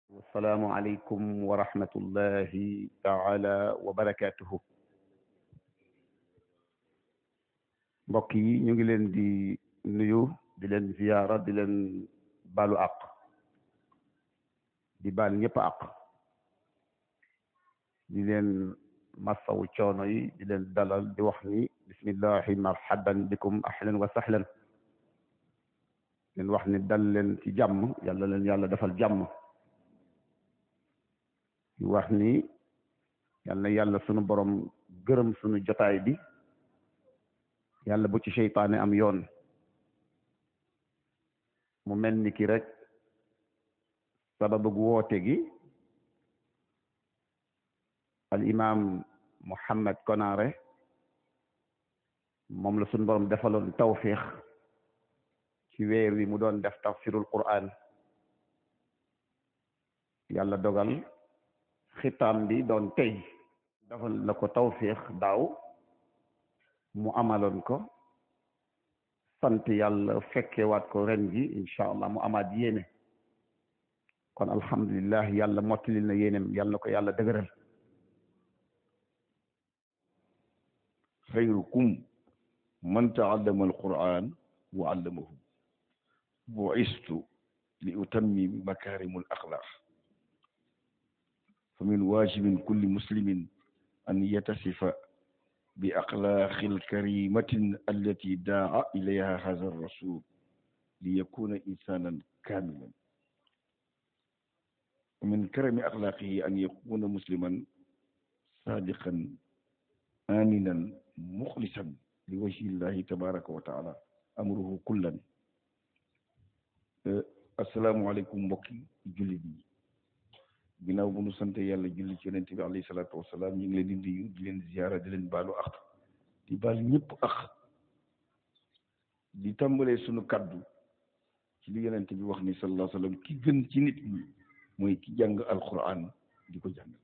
wassalaamu aleykum wa rahmatullahi taala wa barakatuhu mbokk yi ñu ngi leen di nuyu di leen ziyaara di leen balu àq di baal ñëpp àq di leen masawu coono yi di leen dalal di wax ni bismillahi marhaban bikum ahlan wa sahlan leen wax ni dal leen ci jàmm yàlla leen yàlla defal jàmm di wax ni yal na yàlla sunu borom gërëm sunu jotaay bi yàlla bu ci seytaane am yoon mu mel ni ki rek sababu woote gi al imam Muhammad Konaré moom la sunu borom defaloon tawfiix ci weer wi mu doon def tafsirul Qur'an yàlla dogal xitaam bi doon tey defal la ko tawfiix daaw mu amaloon ko sant yàlla fekkewaat ko ren ji incha allah mu amaat yéene kon alhamdulillah yàlla mottalil na yéenem yàlla na ko yàlla dëgëral xayrukum man taallama alquran wa allamahu bu'istu li utammim makarimul axlaq fa min wajibin kulli muslimin an yatasifa bi axlaaqil karimatin allati daa ilayha haza rasul li yakuna insanan kamilan wa min karami axlaaqihi an yakuna musliman sadiqan aminan muxlisan li wajhi llahi tabaraka wa taala amruhu kullan asalaamualeykum mbokki jullit yi ginnaaw bu nu sant yàlla julli ci yonent bi alayhi salaatu wasalaam ñu ngi leen di nuyu di leen ziyaara di leen baalu ak di baal ñëpp ak di tàmbalee sunu kaddu ci li yonent bi wax ni sallallahu alayhi wa sallam ki gën ci nit ñi mooy ki jàng alquran di ko jàngale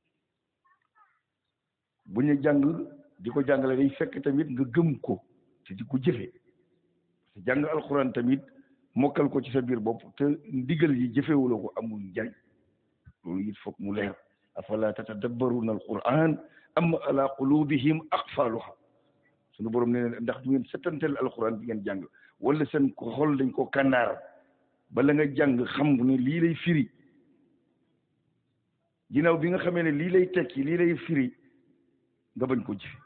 bu ñu jàng di ko jàngale day fekk tamit nga gëm ko te di ko jëfe parce que jàng alquran tamit mokkal ko ci sa biir bopp te ndigal yi jëfewuloo ko amul njariñ loolu it foog mu leer afala tatadabbaruna alquran am ala qulubihim aqfaluha sunu borom nee na ndax du ngeen settantel alquran bi ngeen jàng wala seen ko xol dañ ko kànnaar bala nga jàng xam ne lii lay firi ginnaaw bi nga xamee ne lii lay tekki lii lay firi nga bañ ko jëfe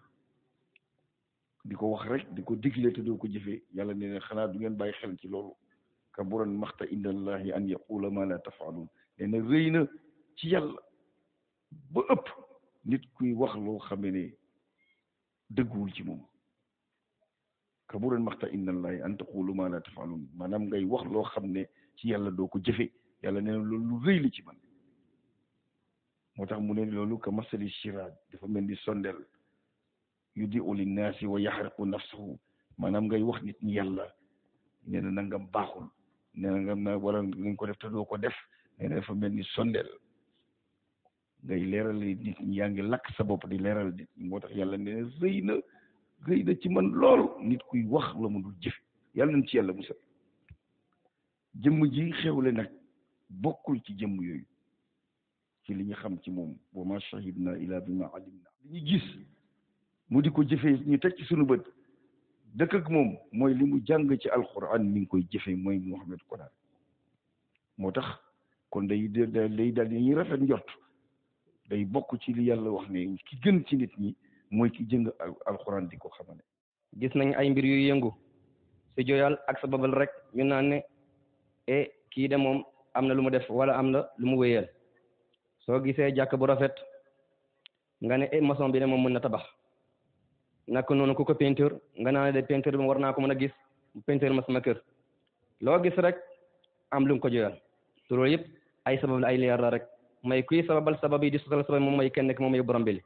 di ko wax rek di ko digle te doo ko jëfe yàlla nee na xanaa du ngeen bàyyi xel ci loolu kaburan maxta inda allahi an yaqula ma la tafalun nee na rëy na ci yàlla ba ëpp nit kuy wax loo xamee ne dëgguwul ci moom kaburan maxta inda allahi an taqulu ma la tafalun maanaam ngay wax loo xam ne ci yàlla doo ko jëfe yàlla nee na loolu lu rëy la ci man moo tax mu ne loolu ka masali shiraaj dafa mel ni sondel yu di uli naasi wa yaxriqu nafsahu maanaam ngay wax nit ñi yàlla nee na nangam baaxul nee na nga na wala nga ko def te doo ko def nee na dafa mel ni sondel ngay leeral nit ñi yaa ngi lakk sa bopp di leeral nit ñi moo tax yàlla nee na rëy na rëy na ci man lool nit kuy wax la mu dul jëfe yàlla nañ ci yàlla musal jëmm ji xewle nag bokkul ci jëmm yooyu ci li ñu xam ci moom wa ma shahidna ila bi ma alimna li ñu gis mu di ko jëfee ñu teg ci sunu bët dëkk ak moom mooy li mu jàng ci alquran mi ngi koy jëfee mooy Muhammad Konaré moo tax kon day day daal ñuy rafet njort day bokk ci li yàlla wax ne ki gën ci nit ñi mooy ki jëng alquran di ko xamane gis nañ ay mbir yu yëngu si joyal ak sababal rek ñu naan ne e kii de moom am na lu mu def wala am na lu mu wéyal soo gisee jàkk bu rafet nga ne e maçon bi ne moom mën na tabax naka noonu ku ko peinture nga naa ne de peinture bi war naa ko mën a gis peinture ma sama kër loo gis rek am lu mu ko joyal te loolu yëpp ay sabab la ay leer la rek may kuy sababal sabab yi di sosal sabab moom mooy kenn ki moom mooy borom bi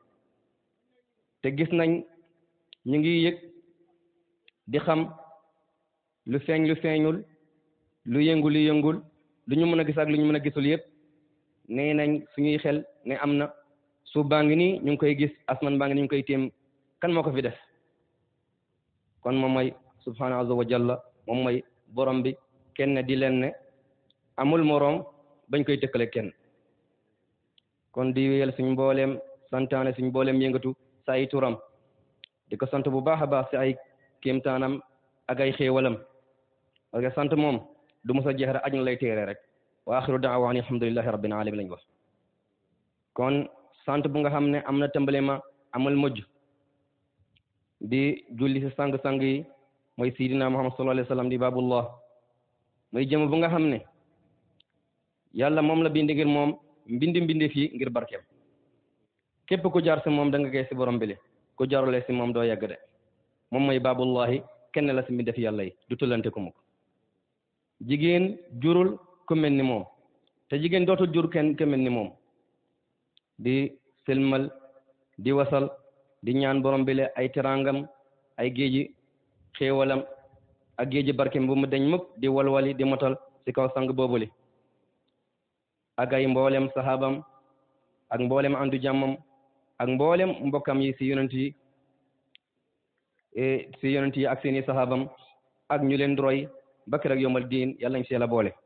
te gis nañ ñu ngi yëg di xam lu feeñ lu feeñul lu yëngu lu yëngul lu ñu mën a gis ak lu ñu mën a gisul yëpp nee nañ suñuy xel ne am na suuf baa ngi nii ñu ngi koy gis asman baa ngi nii ñu ngi koy téem kan moo ko fi def kon moom mooy subhanahu azza wa jalla moom mooy borom bi kenn di leen ne amul moroom bañ koy tëkkale kenn kon di wéyal suñ mbooleem santaane suñ mbooleem yëngatu sa ay turam di ko sant bu baax a baax si ay kéemtaanam ak ay xéewalam parce que sant moom du mos a jeex rek aj na lay téere rek wa axiru daawa ani alhamdulillahi rabbil alamin lañ wax kon sant bu nga xam ne am na tàmbali ma amul mujj di julli si sang-sang yi mooy sidina muhammad sallallahu alayhi wa sallam di babullah mooy jëm bu nga xam ne yàlla moom la bindi ngir moom mbindi mbindi fii ngir barkeem képp ku jaar si moom da nga koy si borom bile ku jaarule si moom doo yegg de moom mooy babullahi kenn la si mbindi fi yàlla yi du tullante ko mukk jigéen jurul ku mel ni moom te jigéen dootul jur kenn ku mel ni moom di selmal di wasal di ñaan borom bile ay terangam ay géeji xéewalam ak géeji barkeem bu mu deñ mukk di walwali di motal si kaw sang boobuli ak ay mboolem sahabam ak mboolem andu jàmmam ak mboolem mbokkam yi si yonent yi si yonent yi ak seeni sahabam ak ñu leen roy ba keroog yomal diin yàlla nañ si yàlla boole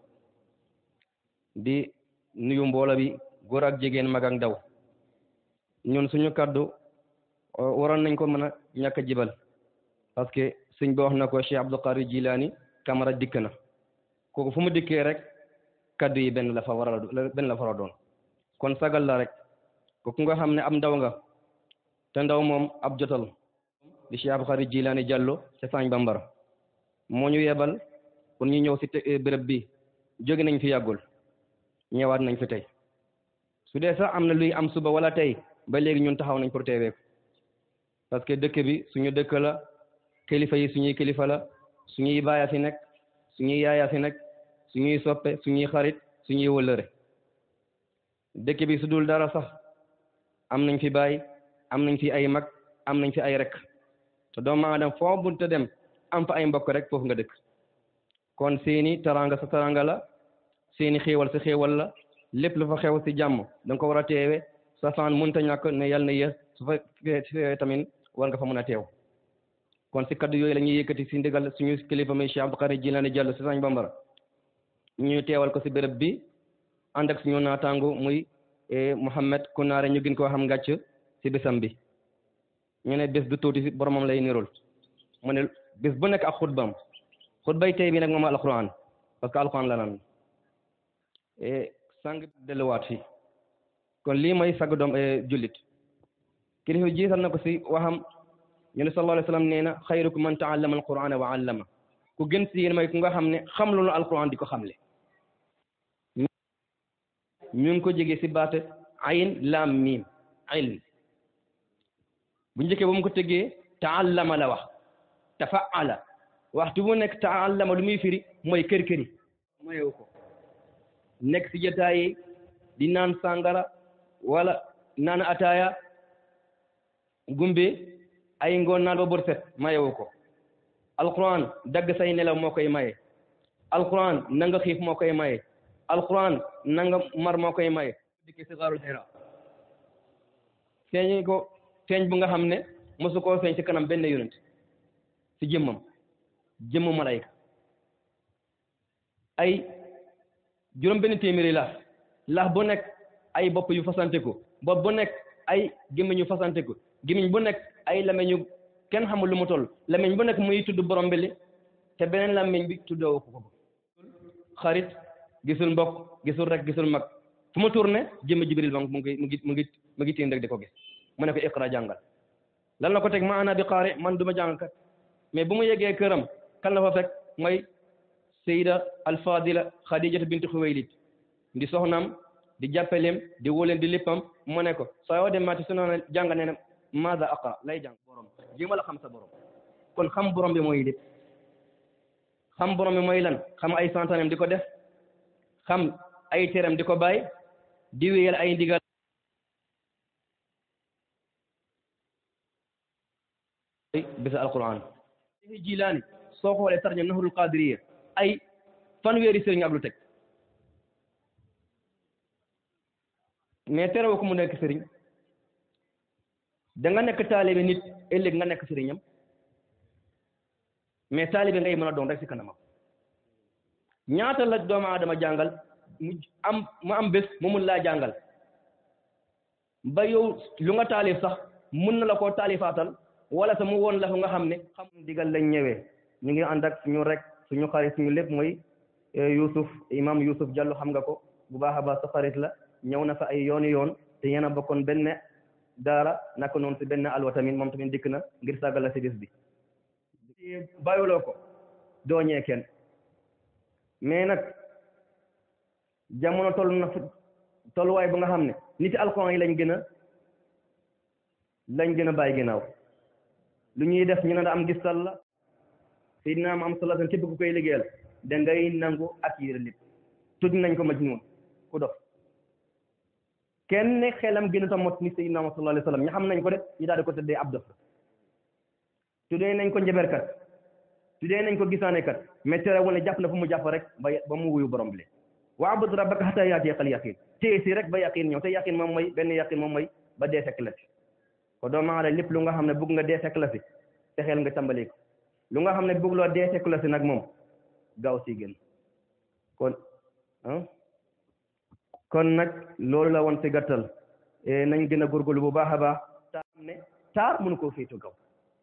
di nuyu mboola bi góor ak jigéen mag ak ndaw ñun suñu kaddu waroon nañ ko mën a ñàkk a jibal parce que suñ ba wax na ko Cheikh Abdul Qadir Jilani Kamara dikk na kooku fu mu dikkee rek kaddu yi benn la fa war a benn la fa war a doon kon sagal la rek kooku nga xam ne ab ndaw nga te ndaw moom ab jotal di Cheikh Abdul Qadir Jilani Diallo ca Sañ Bambara moo ñu yebal pour ñu ñëw si béréb bi jóge nañ fi yàggul ñëwaat nañ fi tey su dee sax am na luy am suba wala tey ba léegi ñun taxaw nañ pour teewee ko parce que dëkk bi suñu dëkk la kilifa yi suñuy kilifa la suñuy baaya fi nekk suñuy yaaya fi nekk suñuy soppe suñuy xarit suñuy wëllëre dëkk bi su dul dara sax am nañ fi baay am nañ fi ay mag am nañ fi ay rek te doomu aadama foo bunte dem am fa ay mbokk rek foofu nga dëkk kon seeni taranga sa taranga la seeni xéewal sa xéewal la lépp lu fa xew si jàmm da nga ko war a teewe sa fan mënta ñàkk ne yàlla na yéex su fa tamit war nga fa mën a teew kon si kaddu yooyu la ñuy yëkkati si ndigal suñu kilifa muy Cheikh Abdou Qadir Jilani Diallo si Sañ Bambara ñu teewal ko si béréb bi ànd ak suñu naataangu muy Mouhamed Kunaare ñu gën koo xam ngàcc si bésam bi ñu ne bés du tuuti si boromam lay nirul mu ne bés bu nekk ak xutbam xutbay tey bi nag moom alquran parce que alquran la nan sang delluwaat fi kon lii mooy sag doom jullit kilifa jiital na ko si waxam ñu ne sallallahu alayhi wa sallam nee na xayrukum man taallama alqurana wa allama ku gën si yéen mooy ku nga xam ne xam lu alquran di ko xamle ñu ngi ko jege si baat ayn lam mim ilm bu njëkkee ba mu ko tëggee taallama la wax tafaala waxtu bu nekk taallama lu muy firi mooy kër këri mayewu ko nekk si jotaay yi di naan sàngara wala naan ataaya gumbe ay ngoon naan ba bër set mayewu ko alquran dagg say nelaw moo koy maye alquran nanga xiif moo koy maye alquran nanga mar moo koy maye dikki si xaarul xira feeñ ko feeñ bu nga xam ne mosu koo feeñ si kanam benn yonent si jëmmam jëmmu malayka ay juróom benn téeméeri laaf laaf bu nekk ay bopp yu fasante ko bopp bu nekk ay gémmiñ yu fasante ko gémmiñ bu nekk ay lameñu kenn xamul lu mu toll lameñ bu nekk muy tudd borom bi li te beneen lameñ bi tuddoo ko ko xarit gisul mbokk gisul rek gisul mag fu mu tourné jëmm jibril mu ngi mu ngi mu ngi mu ngi tiin rek di ko gis mu ne ko iqra jàngal lan la ko teg ma ana bi qaari man du ma jàngkat mais bu mu yeggee këram kan la fa fekk mooy sayida alfadila khadijatu bintu xuwaylid di soxnaam di jàppaleem di wóoleem di léppam mu ne ko soo yoo dem maati su noonu jàng nee na maada aqra lay jàng borom jéema la xam sa borom kon xam borom bi mooy lépp xam borom bi mooy lan xam ay santaneem di ko def xam ay teram di ko bàyyi di wéyal ay ndigal bisa alquran jilaani soo xoolee sarñam nahrul qadiriya ay fanweeri sëriñ ak lu teg mais terew ko mu nekk sëriñ da nga nekk taalibe nit ëllëg nga nekk sëriñam mais taalibe ngay mën a doon rek si kanamam ñaata la doomu aadama jàngal mu am mu am bés mu mun laa jàngal ba yow lu nga taalif sax mun na la koo taalifaatal wala sa mu woon la ko nga xam ne xam digal lañ ñëwee ñu ngi ànd ak suñu rek suñu xarit suñu lépp mooy Youssouf imam Youssouf Diallo xam nga ko bu baax a baax sa xarit la ñëw na fa ay yooni yoon te yéen a bokkoon benn daara naka noonu si benn alwa tamit moom tamit dikk na ngir sàggal la si bis bi bàyyuloo ko dooñee kenn mais nag jamono toll na tolluwaay bu nga xam ne nit alxuraan yi lañ gën a lañ gën a bàyyi ginnaaw lu ñuy def ñu ne da am gistal la Seydina am sallallahu alayhi képp ku koy liggéeyal da ngay nangu ak yére lépp tudd nañ ko majnuun ku dof kenn xelam gën a ta mot ni Seydina sallallahu alayhi wasallam ña xam nañ ko de ñu daal di ko tëddee ab dof tuddee nañ ko njëberkat tuddee nañ ko gisaanekat mais terewul ne jàpp na fu mu jàpp rek ba ba mu wuyu borom bi wa'bud rabbaka hatta yaatiyakal yaqiin téye si rek ba yaqiin ñëw te yaqiin moom mooy benn yaqiin moom mooy ba dee fekk la si ko doomu aadama lépp lu nga xam ne bëgg nga dee fekk la si te xel nga tàmbali ko lu nga xam ne bëgg loo dee fekk la si nag moom gaaw si gën kon ah kon nag loolu la woon si gàttal nañ gën a góorgóorlu bu baax a baax taar ne taar mënu koo féetu gaw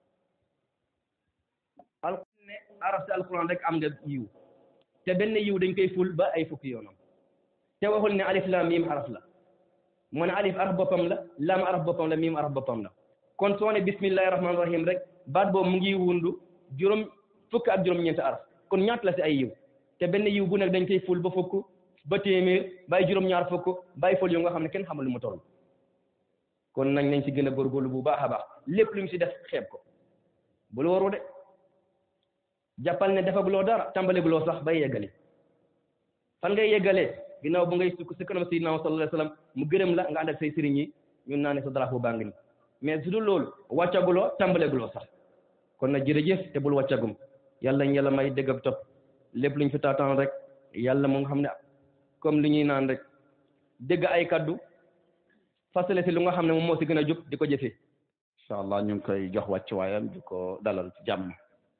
alquran ne araf si alquran rek am nga yiw te benn yiw dañ koy ful ba ay fukki yoonam te waxul ne alif lam mim araf la mu ne alif araf boppam la lam araf boppam la mim araf boppam la kon soo ne bismillahi rahmaani rahim rek baat boobu mu ngi wundu juróom fukk ak juróom-ñeenti araf kon ñaata la si ay yiw te benn yiw bu nekk dañ koy ful ba fukk ba téeméer bay juróom-ñaar fukk bay fol yu nga xam ne kenn xamul lu mu toll kon nañ nañ si gën a góorgóorlu bu baax a baax lépp lu mu si def xeeb ko bul waru de jàppal ne defaguloo dara tàmbaleguloo sax bay yeggali fan ngay yeggalee ginnaaw bu ngay sukk si kanam sayyidina sallallahu alayhi wasallam mu gërëm la nga ànd ak say sëriñ yi ñun naa ne sa drapeau baa ngi ni mais su dul loolu wàccaguloo tàmbaleguloo sax kon nag jërëjëf te bul wàccagum yàlla ñu yàlla may dégg ak topp lépp luñ fi taataan rek yàlla mu nga xam ne comme li ñuy naan rek dégg ay kaddu fasale si lu nga xam ne moom moo si gën a jub di ko jëfee incha allah ñu ngi koy jox wàcc waayam di ko dalal ci jàmm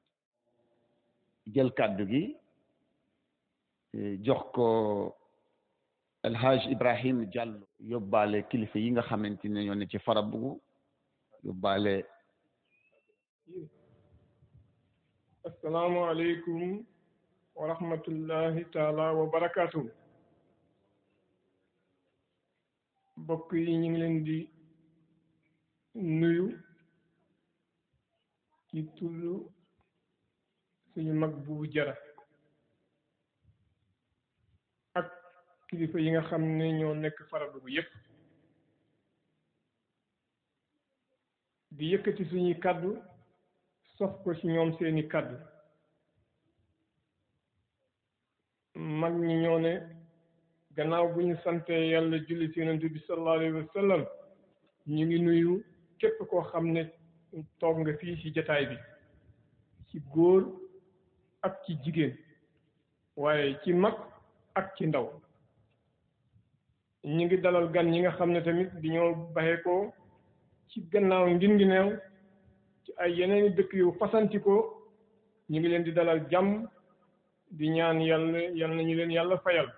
jël kàddu gi jox ko El Hadj Ibrahim Diallo yóbbaale kilifa yi nga xamante ne ñoo ne ci Farabugu yóbbaale asalaamaaleykum wa rahmatullahi taala wa barakaatu mbokk yi ñu ngi leen di nuyu ci tullu suñu mag bu jara ak kilifa yi nga xam ne ñoo nekk Farabugu yépp di yëkkati suñuy kàddu sof ko ci ñoom seeni kàddu mag ñi ñoo ne gannaaw bu ñu sante yàlla julli ci yonent bi sallallahu alayhi wa sallam ñu ngi nuyu képp koo xam ne toog nga fii ci jataay bi ci góor ak ci jigéen waaye ci mag ak ci ndaw ñu ngi dalal gan ñi nga xam ne tamit di ñoo baxee ko ci gannaaw Ngingineew ci ay yeneeni dëkk yu fasantikoo ñu ngi leen di dalal jàmm di ñaan yàlla yal nañu leen yàlla fayal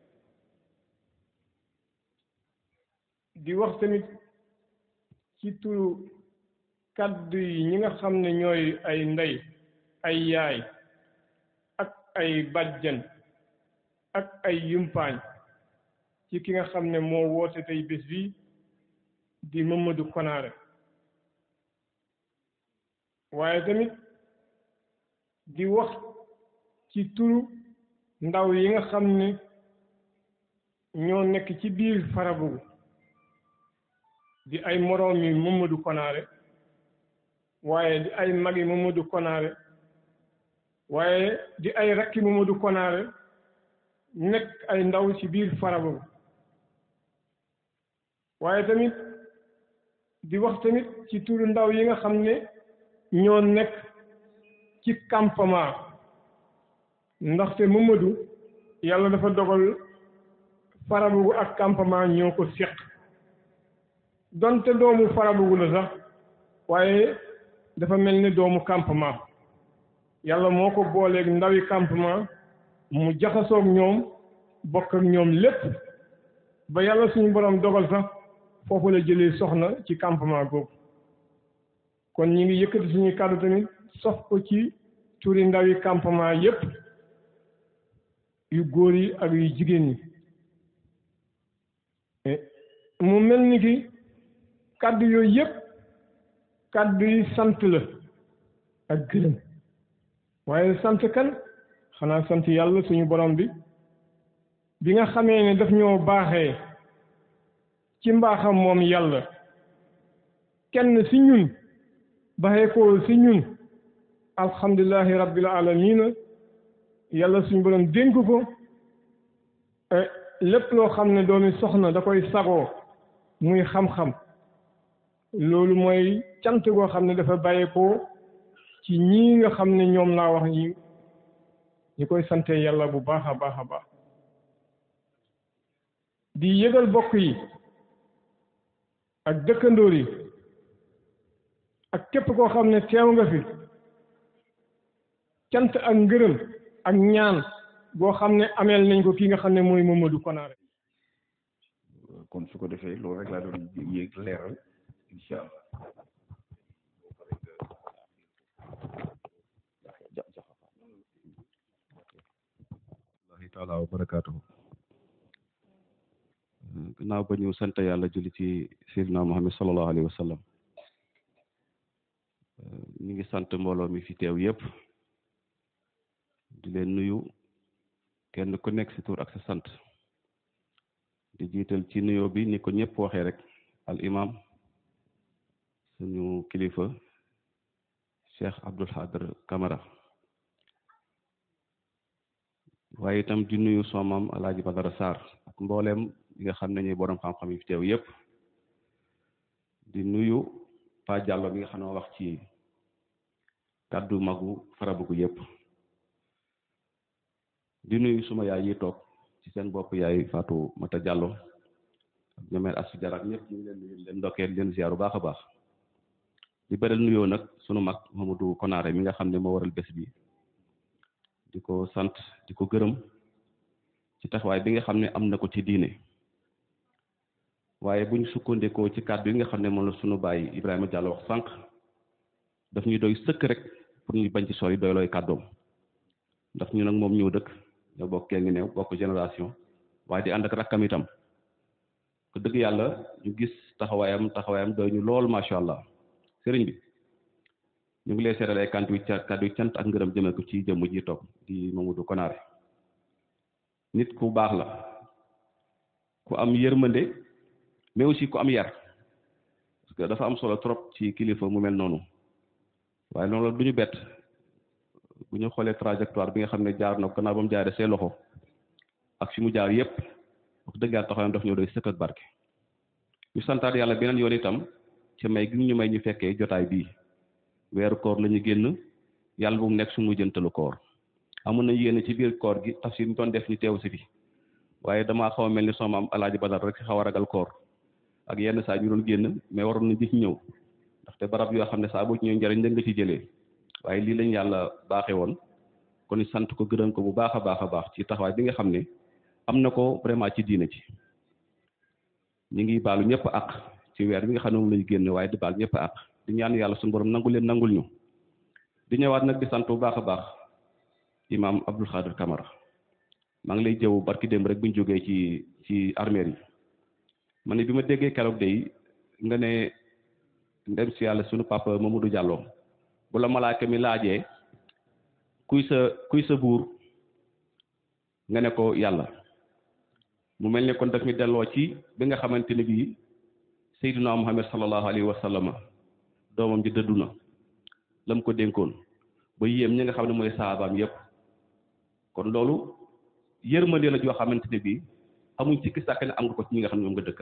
di wax tamit ci turu kàddu yi ñi nga xam ne ñooy ay ndey ay yaay ak ay bàjjan ak ay yumpaañ ci ki nga xam ne moo woote tey bés bi di Mamadou Konaare waaye tamit di wax ci turu ndaw yi nga xam ne ñoo nekk ci biir Farabugu di ay moroom yi Mamadou Konaare waaye di ay magi Mamadou Konaare waaye di ay rakki Mamadou Konaare nekk ay ndaw ci biir Farabugu waaye tamit di wax tamit ci turu ndaw yi nga xam ne ñoo nekk ci campement ndaxte Mamadou yàlla dafa dogal Farabugu ak campement ñoo ko seq donte doomu Farabugu la sax waaye dafa mel ni doomu campement yàlla moo ko booleeg ndawi campement mu jaxasoog ñoom bokk ak ñoom lépp ba yàlla suñu borom dogal sax foofu la jëlee soxna ci campement googu kon ñi ngi yëkkati suñuy kàddu tamit sof ko ci turi ndawi campement yépp yu góor yi ak yu jigéen ñi mu mel ni ki kàddu yooyu yépp kàddu yi sant la ak gërëm waaye sant kan xanaa sant yàlla suñu borom bi bi nga xamee ne daf ñoo baaxee ci mbaaxam moom yàlla kenn ci ñun baxee ko ci ñun alhamdulillahi rabbil alamina yàlla suñu borom dénk ko lépp loo xam ne doomi soxna da koy sagoo muy xam-xam loolu mooy cant goo xam ne dafa bàyyeekoo ci ñii nga xam ne ñoom laa wax ñi ñi koy sante yàlla bu baax a baax a baax di yëgal bokk yi ak dëkkandoor yi ak képp koo xam ne teew nga fi cant ak ngërëm ak ñaan boo xam ne ameel nañ ko ki nga xam ne mooy Mamadou Konaare kon su ko defee loolu rek laa doon yéeg leeral incha allah allahi taala wa barakaatuhu gannaaw ba ñu sant yàlla julli ci sayyidina Muhammad sallallahu alayhi wa sallam ñu ngi sant mbooloo mi fi teew yépp di leen nuyu kenn ku nekk ci tur ak sa sant di jiital ci nuyoo bi ni ko ñëpp waxee rek al imam suñu kilifa Cheikh Abdoul Khadr Camara waaye itam di nuyu soomam Alaaji Badara Sarr ak mbooleem yi nga xam ne ñuy borom xam-xam yi fi teew yépp di nuyu Pa Diallo mi nga xam ne wax ci kàddu magu farabugu yépp di nuyu suma yaay yi toog ci seen bopp yaay Fatou Mata Diallo ak ñoomeel asu jarak ñëpp ñu ngi leen nuyu leen ndokkeel leen ziaru baax a baax di beral nuyoo nag sunu mag Mamadou Konaare mi nga xam ne moo waral bés bi di ko sant di ko gërëm ci taxawaay bi nga xam ne am na ko ci diine waaye buñ sukkandikoo ci kàddu yi nga xam ne moom la sunu baay Ibrahima Diallo wax sànq daf ñuy doy sëkk rek pour ñu bañ ci sori doy looy kàddoom ndax ñu nag moom ñëw dëkk ñoo bokk ngi neew bokk génération waaye di ànd ak rakkam itam ko dëgg yàlla ñu gis taxawaayam taxawaayam doy ñu lool macha allah sëriñ bi ñu ngi lay seetal ay kàddu yu ca kàddu yu cant ak ngërëm jëmee ko ci jëmm ji toog di Mamadou Konaare nit ku baax la ku am yërmande mais aussi ku am yar parce que dafa am solo trop ci kilifa mu mel noonu waaye loolu du ñu bett bu ñu xoolee trajectoire bi nga xam ne jaar na ko gannaaw ba mu jaaree see loxo ak fi mu jaar yépp wax dëgg yàlla taxawaayam daf ñëw doy sëkk ak barke ñu santaat yàlla beneen yoon itam ci may gi ñu may ñu fekkee jotaay bii weeru koor la ñu génn yàlla bu mu nekk suñu jëntalu koor amoon na yéene ci biir koor gi tafsir ñu doon def ñu teew si fi waaye damaa xaw a mel ni sama am alaaji badar rek xaw a ragal koor ak yenn saa ñu doon génn mais waroon nañ di ñëw ndaxte barab yoo xam ne saa boo ci ñëw njëriñ la nga ci jëlee waaye lii lañ yàlla baaxee woon kon sant ko gërëm ko bu baax a baax a baax ci taxawaay bi nga xam ne am na ko vraiment ci diina ci ñu ngi baalu ñëpp ak ci weer bi nga xam ne moom lañu génn waaye di baal ñëpp ak di ñaan yàlla suñu borom nangu leen nangul ñu di ñëwaat nag di sant bu baax a baax imaam Abdoul Khadr Camara maa ngi lay jëw barki démb rek bu ñu jógee ci ci armeer yi ma ne bi ma déggee keroog day nga ne ndem si yàlla sunu papa Mamadou Diallo bu la malaaka mi laajee kuy sa kuy sa buur nga ne ko yàlla mu mel ne kon daf ñu delloo ci bi nga xamante ne bii Seydina Muhammad sallallahu alayhi wa sallam doomam ji dëddu na la mu ko dénkoon ba yéem ñi nga xam ne mooy saabaam yépp kon loolu yërmande la joo xamante ne bii amuñ ci sàkk ne am nga ko ci ñi nga xam ne ñoom nga dëkkal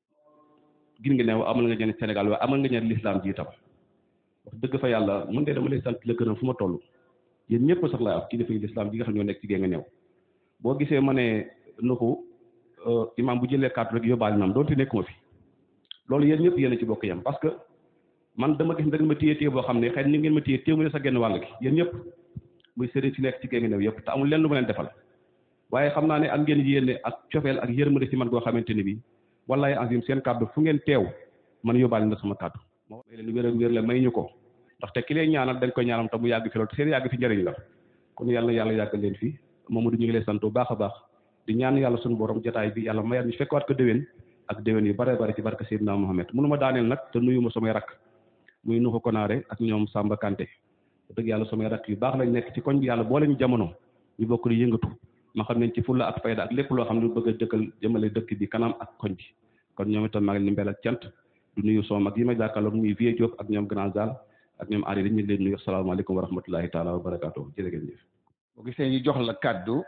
gin nga ne amal nga ñeen Sénégal waaye amal nga ñeen l'islam ji itam wax dëgg fa yàlla mën de dama lay sant la gërëm fu ma toll yéen ñëpp sax laa wax kilifa yi l'islam ji nga xam ñoo nekk ci gée nga neew boo gisee ma ne nuxu imam bu jëlee kàddu rek yóbbaale naam doonte nekkuma fi loolu yéen ñëpp yéen a ci bokk yam parce que man dama gis da ngeen ma téye téye boo xam ne xëy ni ngeen ma téye téye mu ne sa genn wàll gi yéen ñëpp muy sëriñ si nekk ci gée nga neew yëpp te amul lenn lu ma leen defal waaye xam naa ne ak ngeen yéene ak cofeel ak yërmande ci man goo xamante ni bi wallahi azim seen kàddu fu ngeen teew man yóbbaale na sama kàddu moo may leen wér ak wér la may ñu ko ndaxte ki lay ñaanal dañ koy ñaanal te mu yàgg fi loolu te seen yàgg fi njëriñ la kon yàlla na yàlla yàggal leen fi Mamadou ñu ngi lay sant bu baax a baax di ñaan yàlla suñu borom jotaay bi yàlla mayaat ñu fekkaat ko déwén ak déwén yu bare bare ci barke Seydina Mohamed mënu ma daaneel nag te nuyu ma samay rakk muy nuxu konaare ak ñoom Samba Kanté dëgg yàlla samay rakk yu baax lañ nekk ci koñ bi yàlla boole ñu jamono ñu bokk di yëngatu ma xam nañ ci fulla ak fayda ak lépp loo xam ne lu bëgg a dëkkal jëmale dëkk bi kanam ak koñ bi kon ñoom itam maa ngi leen di mbel ak cant du nuyu sama mag yi ma jàkkaarloog muy Vieux Diop ak ñoom Grand Zal ak ñoom Ari dañ ñu leen nuyu asalaamaaleykum wa rahmatullahi taala wa barakaatu jërë ngeen jëf boo gisee ñu jox la kàddu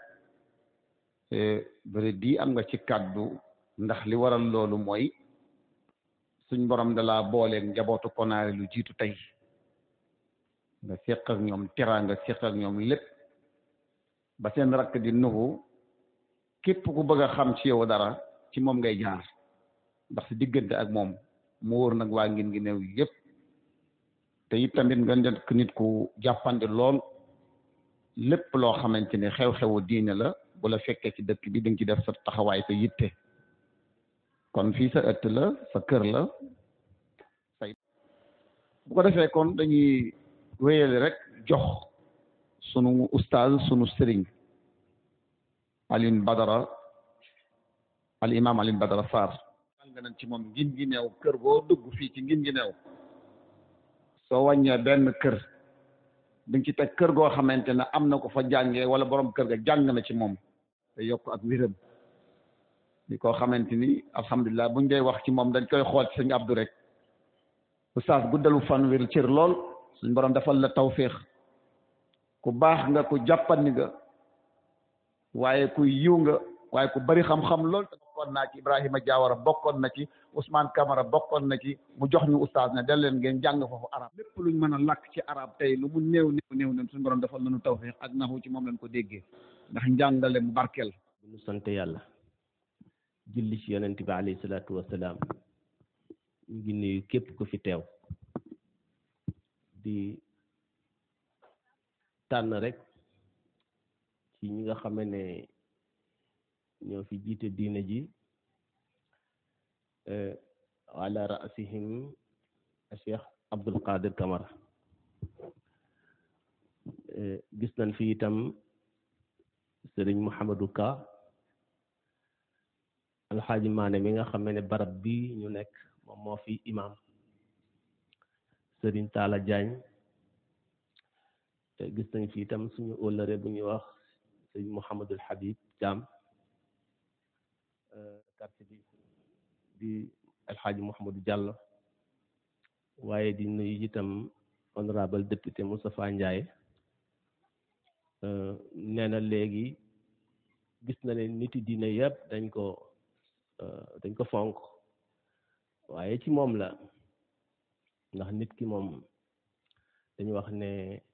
bëri di am nga ci kàddu ndax li waral loolu mooy suñ borom da laa booleeg njabootu konaare lu jiitu tey nga seq ak ñoom teraanga seq ak ñoom lépp ba seen rakk di nuxu képp ku bëgg a xam ci yow dara ci moom ngay jaar ndax si diggante ak moom mu wóor nag waa ngin ngi néew yépp te it tamit nga nekk nit ku jàppandi lool lépp loo xamante ne xew-xewu diine la bu la fekkee ci dëkk bi da nga ci def sa taxawaay sa yitte kon fii sa ëtt la sa kër la say bu ko defee kon dañuy wéyale rek jox sunu ustaaz sunu sëriñ Alioune Badara al imam Alioune Badara Sarr nga nañ ci moom ngin gi neew kër boo dugg fii ci ngin gi neew soo wàññee benn kër dañ ci teg kër goo xamante ne am na ko fa jàngee wala borom kër ga jàng na ci moom te yokk ak wéram di koo xamante ni alhamdulilah buñ dee wax ci moom dañ koy xool ci sëñ Abdou rek oustaz guddalu fan wér cër lool suñ borom defal la tawféex ku baax nga ku jàppandi nga waaye ku yiw nga waaye ku bari xam-xam lool te bokkoon naa ci Ibrahima Diawara bokkoon na ci Ousmane Camara bokkoon na ci mu jox ñu oustaz ne del leen ngeen jàng foofu arab lépp luñ mën a làkk ci arab tey lu mu néew néew néew ne suñu borom defal nañu tawféex ak naxu ci moom lañ ko déggee ndax njàngale mu barkeel bu ñu sant yàlla julli ci yonent bi alayhi salaatu wasalaam ñu ngi nuyu képp ku fi teew di tànn rek ci ñi nga xam ne ñoo fi jiite diine ji ala rasihim cheikh Abdul Qadir Kamara gis nañ fi itam sëriñ Mouhamadou Ka alxaaji maane mi nga xam ne barab bi ñu nekk moom moo fi imam sëriñ Talla Diagne te gis nañ fi itam suñu ólëre bu ñuy wax sëriñ Mouhamadul Habib Thiam quartier bi di alxaaji Mouhamadou Diallo waaye di nuyu itam honorable député Moustapha Ndiaye nee na léegi gis na ne niti diine yëpp dañ ko dañ ko fonk waaye ci moom la ndax nit ki moom dañu wax ne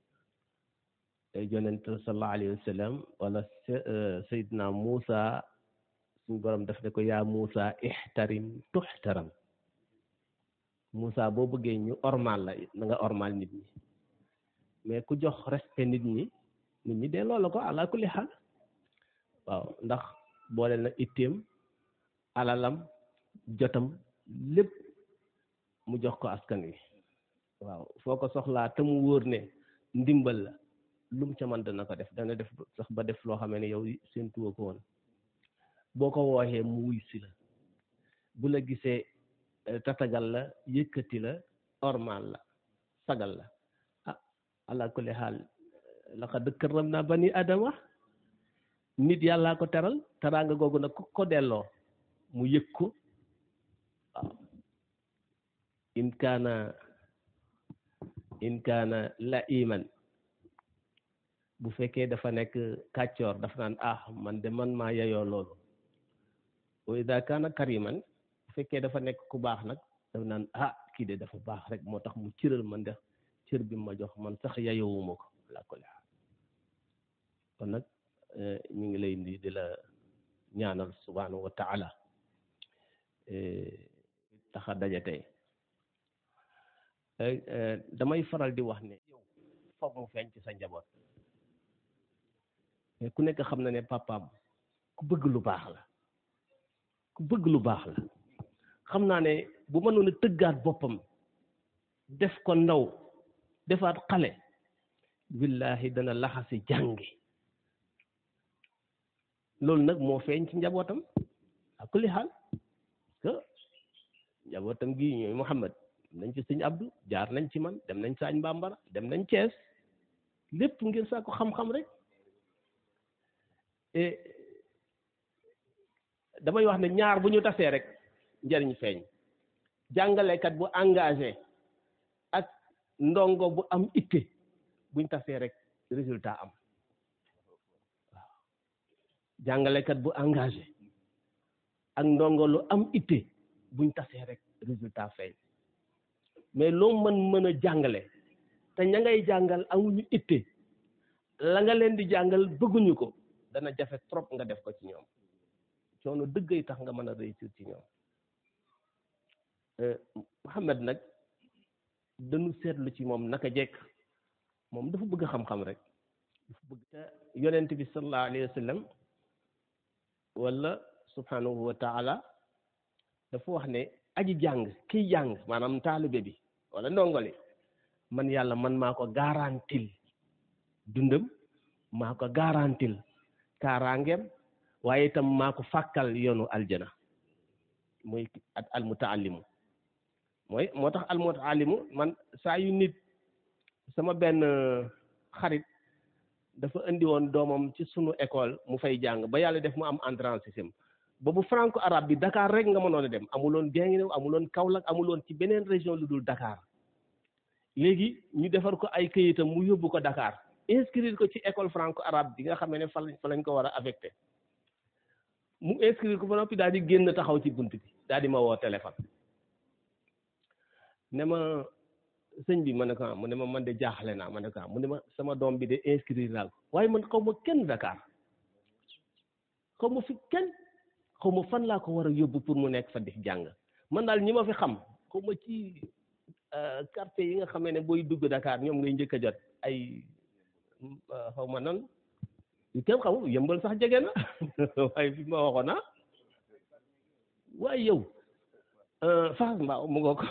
yonent sallallahu alayhi wa sallam wala Seydina Muusa suñu borom daf ne ko yaa Muusa ixtarim tuxtaram Muusa boo bëggee ñu ormal la na nga ormal nit ñi mais ku jox respect nit ñi nit ñi dee loola ko ala kulli xaal waaw ndax boole na itteem alalam jotam lépp mu jox ko askan wi waaw foo ko soxlaa te mu wóor ne ndimbal la lu mu ca mën dana ko def dana def sax ba def loo xam ne yow seen tuwa ko woon boo ko wooxee mu wuy si la bu la gisee tatagal la yëkkati la ormal la sagal la ah ala kulli xaal laqad karramna bani adama nit yàllaa ko teral teraanga googu nag ku ko delloo mu yëg ko waaw in kaana in kaana la iman bu fekkee dafa nekk kàccoor dafa naan ah man de man maa yeyoo loolu wa ida kaana kariman bu fekkee dafa nekk ku baax nag dafa naan ah kii de dafa baax rek moo tax mu cëral man de cër bi ma jox man sax yeyowuma ko la ko kon nag ñu ngi lay indi di la ñaanal subhanahu wa taala taxa daje tey damay faral di wax ne yow foog mu feeñ ci sa njaboot ku nekk xam na ne papaam ku bëgg lu baax la ku bëgg lu baax la xam naa ne bu mënoon a tëggaat boppam def ko ndaw defaat xale billahi dana laxasi jàngi loolu nag moo feeñ ci njabootam à kulli xaal que njabootam gi ñooy Muhammad dem nañ ci sëñ Abdou jaar nañ ci man dem nañ saañ Bambara dem nañ Cees lépp ngir saa ko xam-xam rek et damay wax ne ñaar bu ñu tasee rek njëriñ feeñ jàngalekat bu engagé ak ndongo bu am itte buñ tasee rek résultat am waaw jàngalekat bu engagé ak ndongo lu am itte buñ tasee rek résultat feeñ mais loo mën mën a jàngale te ña ngay jàngal amuñu itte la nga leen di jàngal bëgguñu ko dana jafe trop nga def ko ci ñoom coono dëggay tax nga mën a réussir ci ñoom Muhammad nag dañu seetlu ci moom naka jekk moom dafa bëgg xam-xam rek dafa bëgg te yonent bi sallallahu alayhi wa sallam wala subhanahu wa taala dafa wax ne aji jàng kiy jàng maanaam taalibe bi wala ndongoli man yàlla man maa ko garantil dundam maa ko garantil kaaraangeem waaye itam maa ko fàkkal yoonu aljana muy at almutaallimu mooy moo tax almutaallimu man saa yu nit sama benn xarit dafa indi woon doomam ci sunu école mu fay jàng ba yàlla def mu am entrée en sixième boobu franco arabe bi Dakar rek nga mënoon a dem amuloon Guinguinéo amuloon Kaolack amuloon ci beneen région lu dul Dakar léegi ñu defar ko ay këyitam mu yóbbu ko Dakar inscrire ko ci école franco arabe bi nga xam ne fa lañ fa lañ ko war a affecté mu inscrire ko ba noppi daal di génn taxaw ci bunt bi daal di ma woo téléphone ne ma sëñ bi ma ne ko mu ne ma man de jaaxle naa ma ne ko mu ne ma sama doom bi de inscrire naa ko waaye man xaw ma kenn Dakar xaw ma fi kenn xaw ma fan laa ko war a yóbbu pour mu nekk fa di jàng man daal ñi ma fi xam xaw ma ci quartier yi nga xamee ne booy dugg Dakar ñoom ngay njëkk a jot ay xaw ma nan yu kenn xamul yëmbal sax jege na waaye fi ma waxoon ah waaye yow Fass Mbao mu nga ko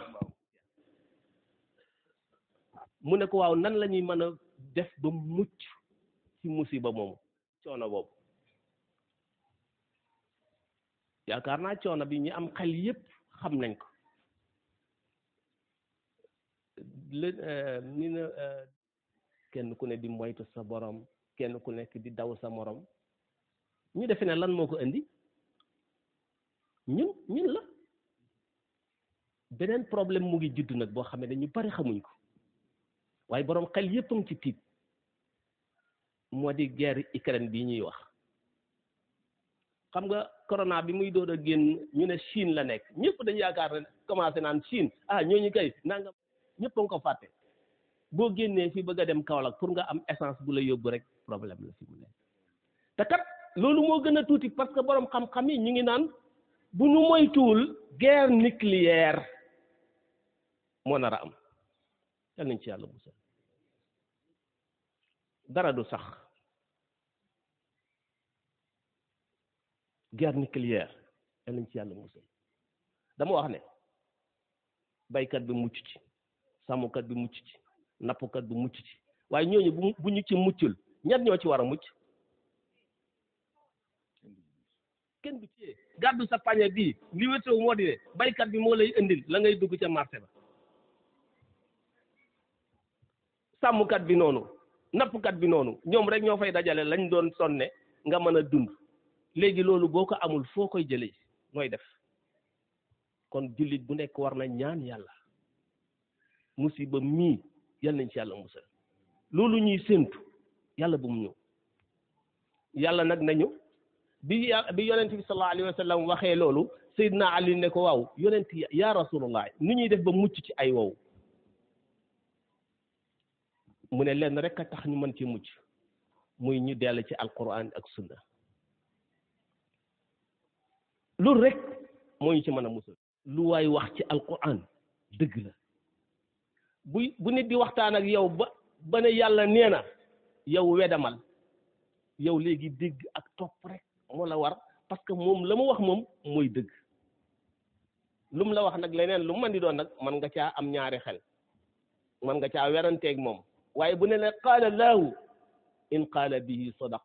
mu ne ko waaw nan la ñuy mën a def ba mucc ci musiba moomu coono boobu yaakaar naa coono bi ñi am xel yépp xam nañ ko lé ni na kenn ku ne di moytu sa borom kenn ku nekk di daw sa morom ñu defe ne lan moo ko indi ñun ñun la beneen problème mu ngi judd nag boo xam ne ñu bari xamuñ ko waaye boroom xel yépp a ngi ci tiit moo di guerre Ukraine bii ñuy wax xam nga corona bi muy doon a génn ñu ne Chine la nekk ñëpp dañu yaakaar ne commencé naan Chine ah ñooñu kay nangam ñëpp a nga ko fàtte boo génnee fi bëgg a dem Kaolack pour nga am essence bu la yóbbu rek problème la fi mu nekk te kat loolu moo gën a tuuti parce que boroom xam-xam yi ñu ngi naan bu ñu moytuwul guerre nucléaire moo nar a am yal nañ ci yàlla musal dara du sax guerre nucléaire yal nañ ci yàlla musal dama wax ne baykat bi mucc ci sàmmkat bi mucc ci nappkat bi mucc ci waaye ñooñu bu bu ñu ci muccul ñett ñoo ci war a mucc kenn du ci gàddu sa pañe bii li wétoo moo di ne baykat bi moo lay indil la ngay dugg ca marché ba sàmmkat bi noonu nappkat bi noonu ñoom rek ñoo fay dajale lañ doon sonne nga mën a dund léegi loolu boo ko amul foo koy jëlee nooy def kon jullit bu nekk war na ñaan yàlla musiba mii yal nañ ci yàlla musal loolu ñuy séentu yàlla bu mu ñëw yàlla nag nañu bi ya bi yonent bi sallallahu alayhi wa sallam waxee loolu Seydina Ali ne ko waaw yonent ya rasulullah nu ñuy def ba mucc ci ay wow mu ne lenn rek a tax ñu mën ci mucc muy ñu dell ci alquran ak sunna loolu rek moo ñu ci mën a musal lu waay wax ci alquran dëgg la bu bu nit di waxtaan ak yow ba ba ne yàlla nee na yow wedamal yow léegi dégg ak topp rek moo la war parce que moom la mu wax moom mooy dëgg lu mu la wax nag leneen lu mu mën di doon nag man nga caa am ñaari xel man nga caa weranteeg moom waaye bu ne ne qaala laahu in qaala bihi sadaq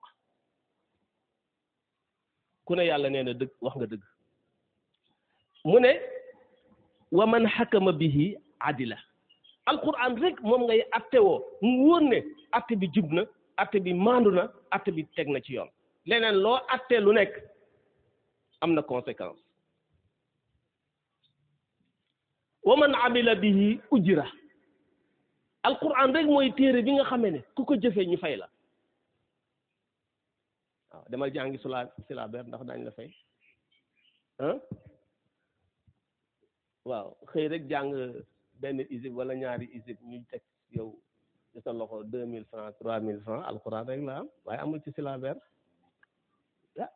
ku ne yàlla nee na dëgg wax nga dëgg mu ne wa man xakama bihi adila alquran rek moom ngay atte woo mu wóor ne atte bi jub na atte bi maandu na atte bi teg na ci yoon leneen loo atte lu nekk am na conséquence wa man amila bihi ujra alquran rek mooy téere bi nga xamee ne ku ko jëfee ñu fay la waaw demal jàngi sula silabeer ndax daañ la fay ah waaw xëy rek jàng benn isib wala ñaari isib ñuy teg yow ci sa loxo deux mille francs trois mille francs alquran rek la am waaye amul ci silabeer ah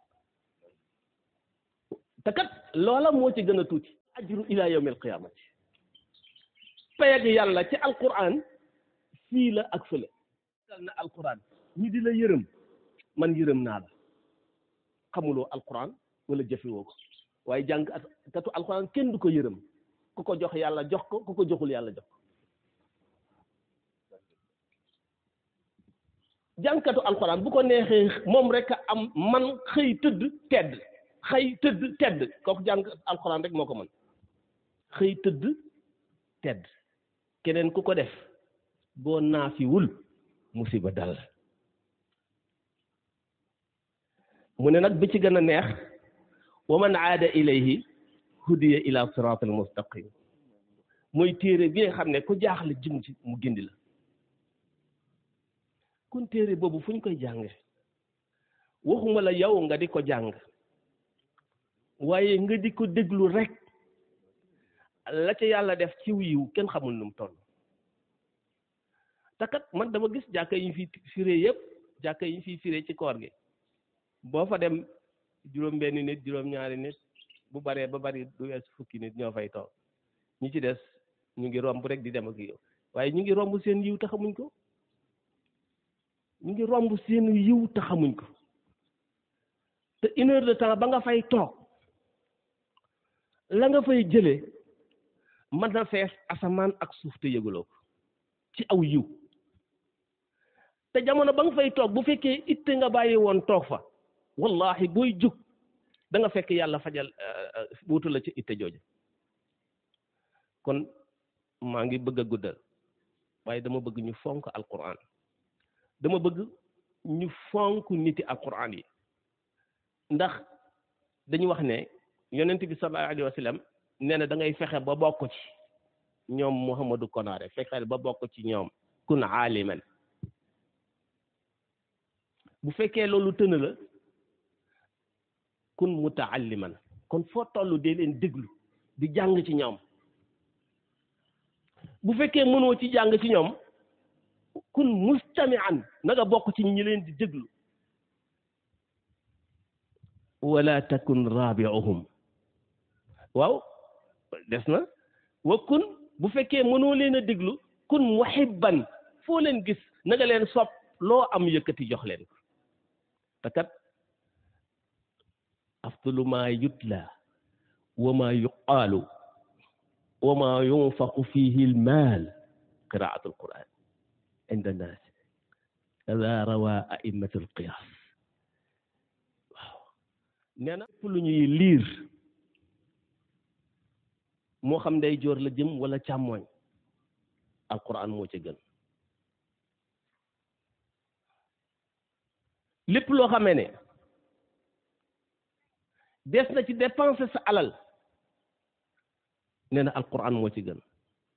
te kat loola moo ci gën a tuuti ajru ila yawmil qiyamati payag yàlla ci alquran fii la ak fële dal na alquran ñi di la yërëm man yërëm naa la xamuloo alquran wala jëfewoo ko waaye jàng katu alquran kenn du ko yërëm ku ko jox yàlla jox ko ku ko joxul yàlla jox ko jàngkatu alquran bu ko neexee moom rek a am man xëy tëdd tedd xëy tëdd tedd kooku jàng alquran rek moo ko mën xëy tëdd tedd keneen ku ko def boo naafiwul musiba dal mu ne nag bi ci gën a neex wa man aada ilayhi hudiya ila sirat al mustaqim mooy téere bi nga xam ne ku jaaxle jëm ci mu gindi la kon téere boobu fu ñu koy jànge waxuma la yow nga di ko jàng waaye nga di ko déglu rek la ca yàlla def ci yiw kenn xamul nu mu toll te kat man dama gis jàkka yi fi firé yëpp jàkka yi fi firé ci koor gi boo fa dem juróom benn nit juróom ñaari nit bu baree ba bari du wees fukki nit ñoo fay toog ñi ci des ñu ngi romb rek di dem ak yow waaye ñu ngi romb seen yiw te xamuñ ko ñu ngi romb seen yiw te xamuñ ko te une heure de temps ba nga fay toog la nga fay jëlee mën na fees asamaan ak suuf te yëgaloo ko ci aw yiw te jamono ba nga fay toog bu fekkee itte nga bàyyi woon toog fa wallahi booy jug da nga fekk yàlla fajal wutu la ci itte jooju kon maa ngi bëgg a guddal waaye dama bëgg ñu fonk alquran dama bëgg ñu fonk niti alquran yi ndax dañu wax ne yonent bi sallallahu alayhi wa sallam nee na da ngay fexe ba bokk ci ñoom Mouhamadou Konaare fexe ba bokk ci ñoom kun aaliman bu fekkee loolu tëna la kun mutaalliman kon foo toll dee leen déglu di jàng ci ñoom bu fekkee mënoo ci jàng ci ñoom kun mustamian na nga bokk ci ñi leen di déglu wala takun rabiuhum waaw des na wa kun bu fekkee mënoo leen a déglu kun muhibban foo leen gis na nga leen sopp loo am yëkkati jox leen ko te kat afdalu ma yutla wa ma yuqaalu wa ma yunfaqu fihi almaal qiraatu alquran inda nnaas kada rawa aimatu alqiyaas waaw nee na ëpp lu ñuy liir moo xam day joor la jëm wala càmmooñ alquran moo ca gën lépp loo xamee ne des na ci dépenser sa alal nee na alquran moo ci gën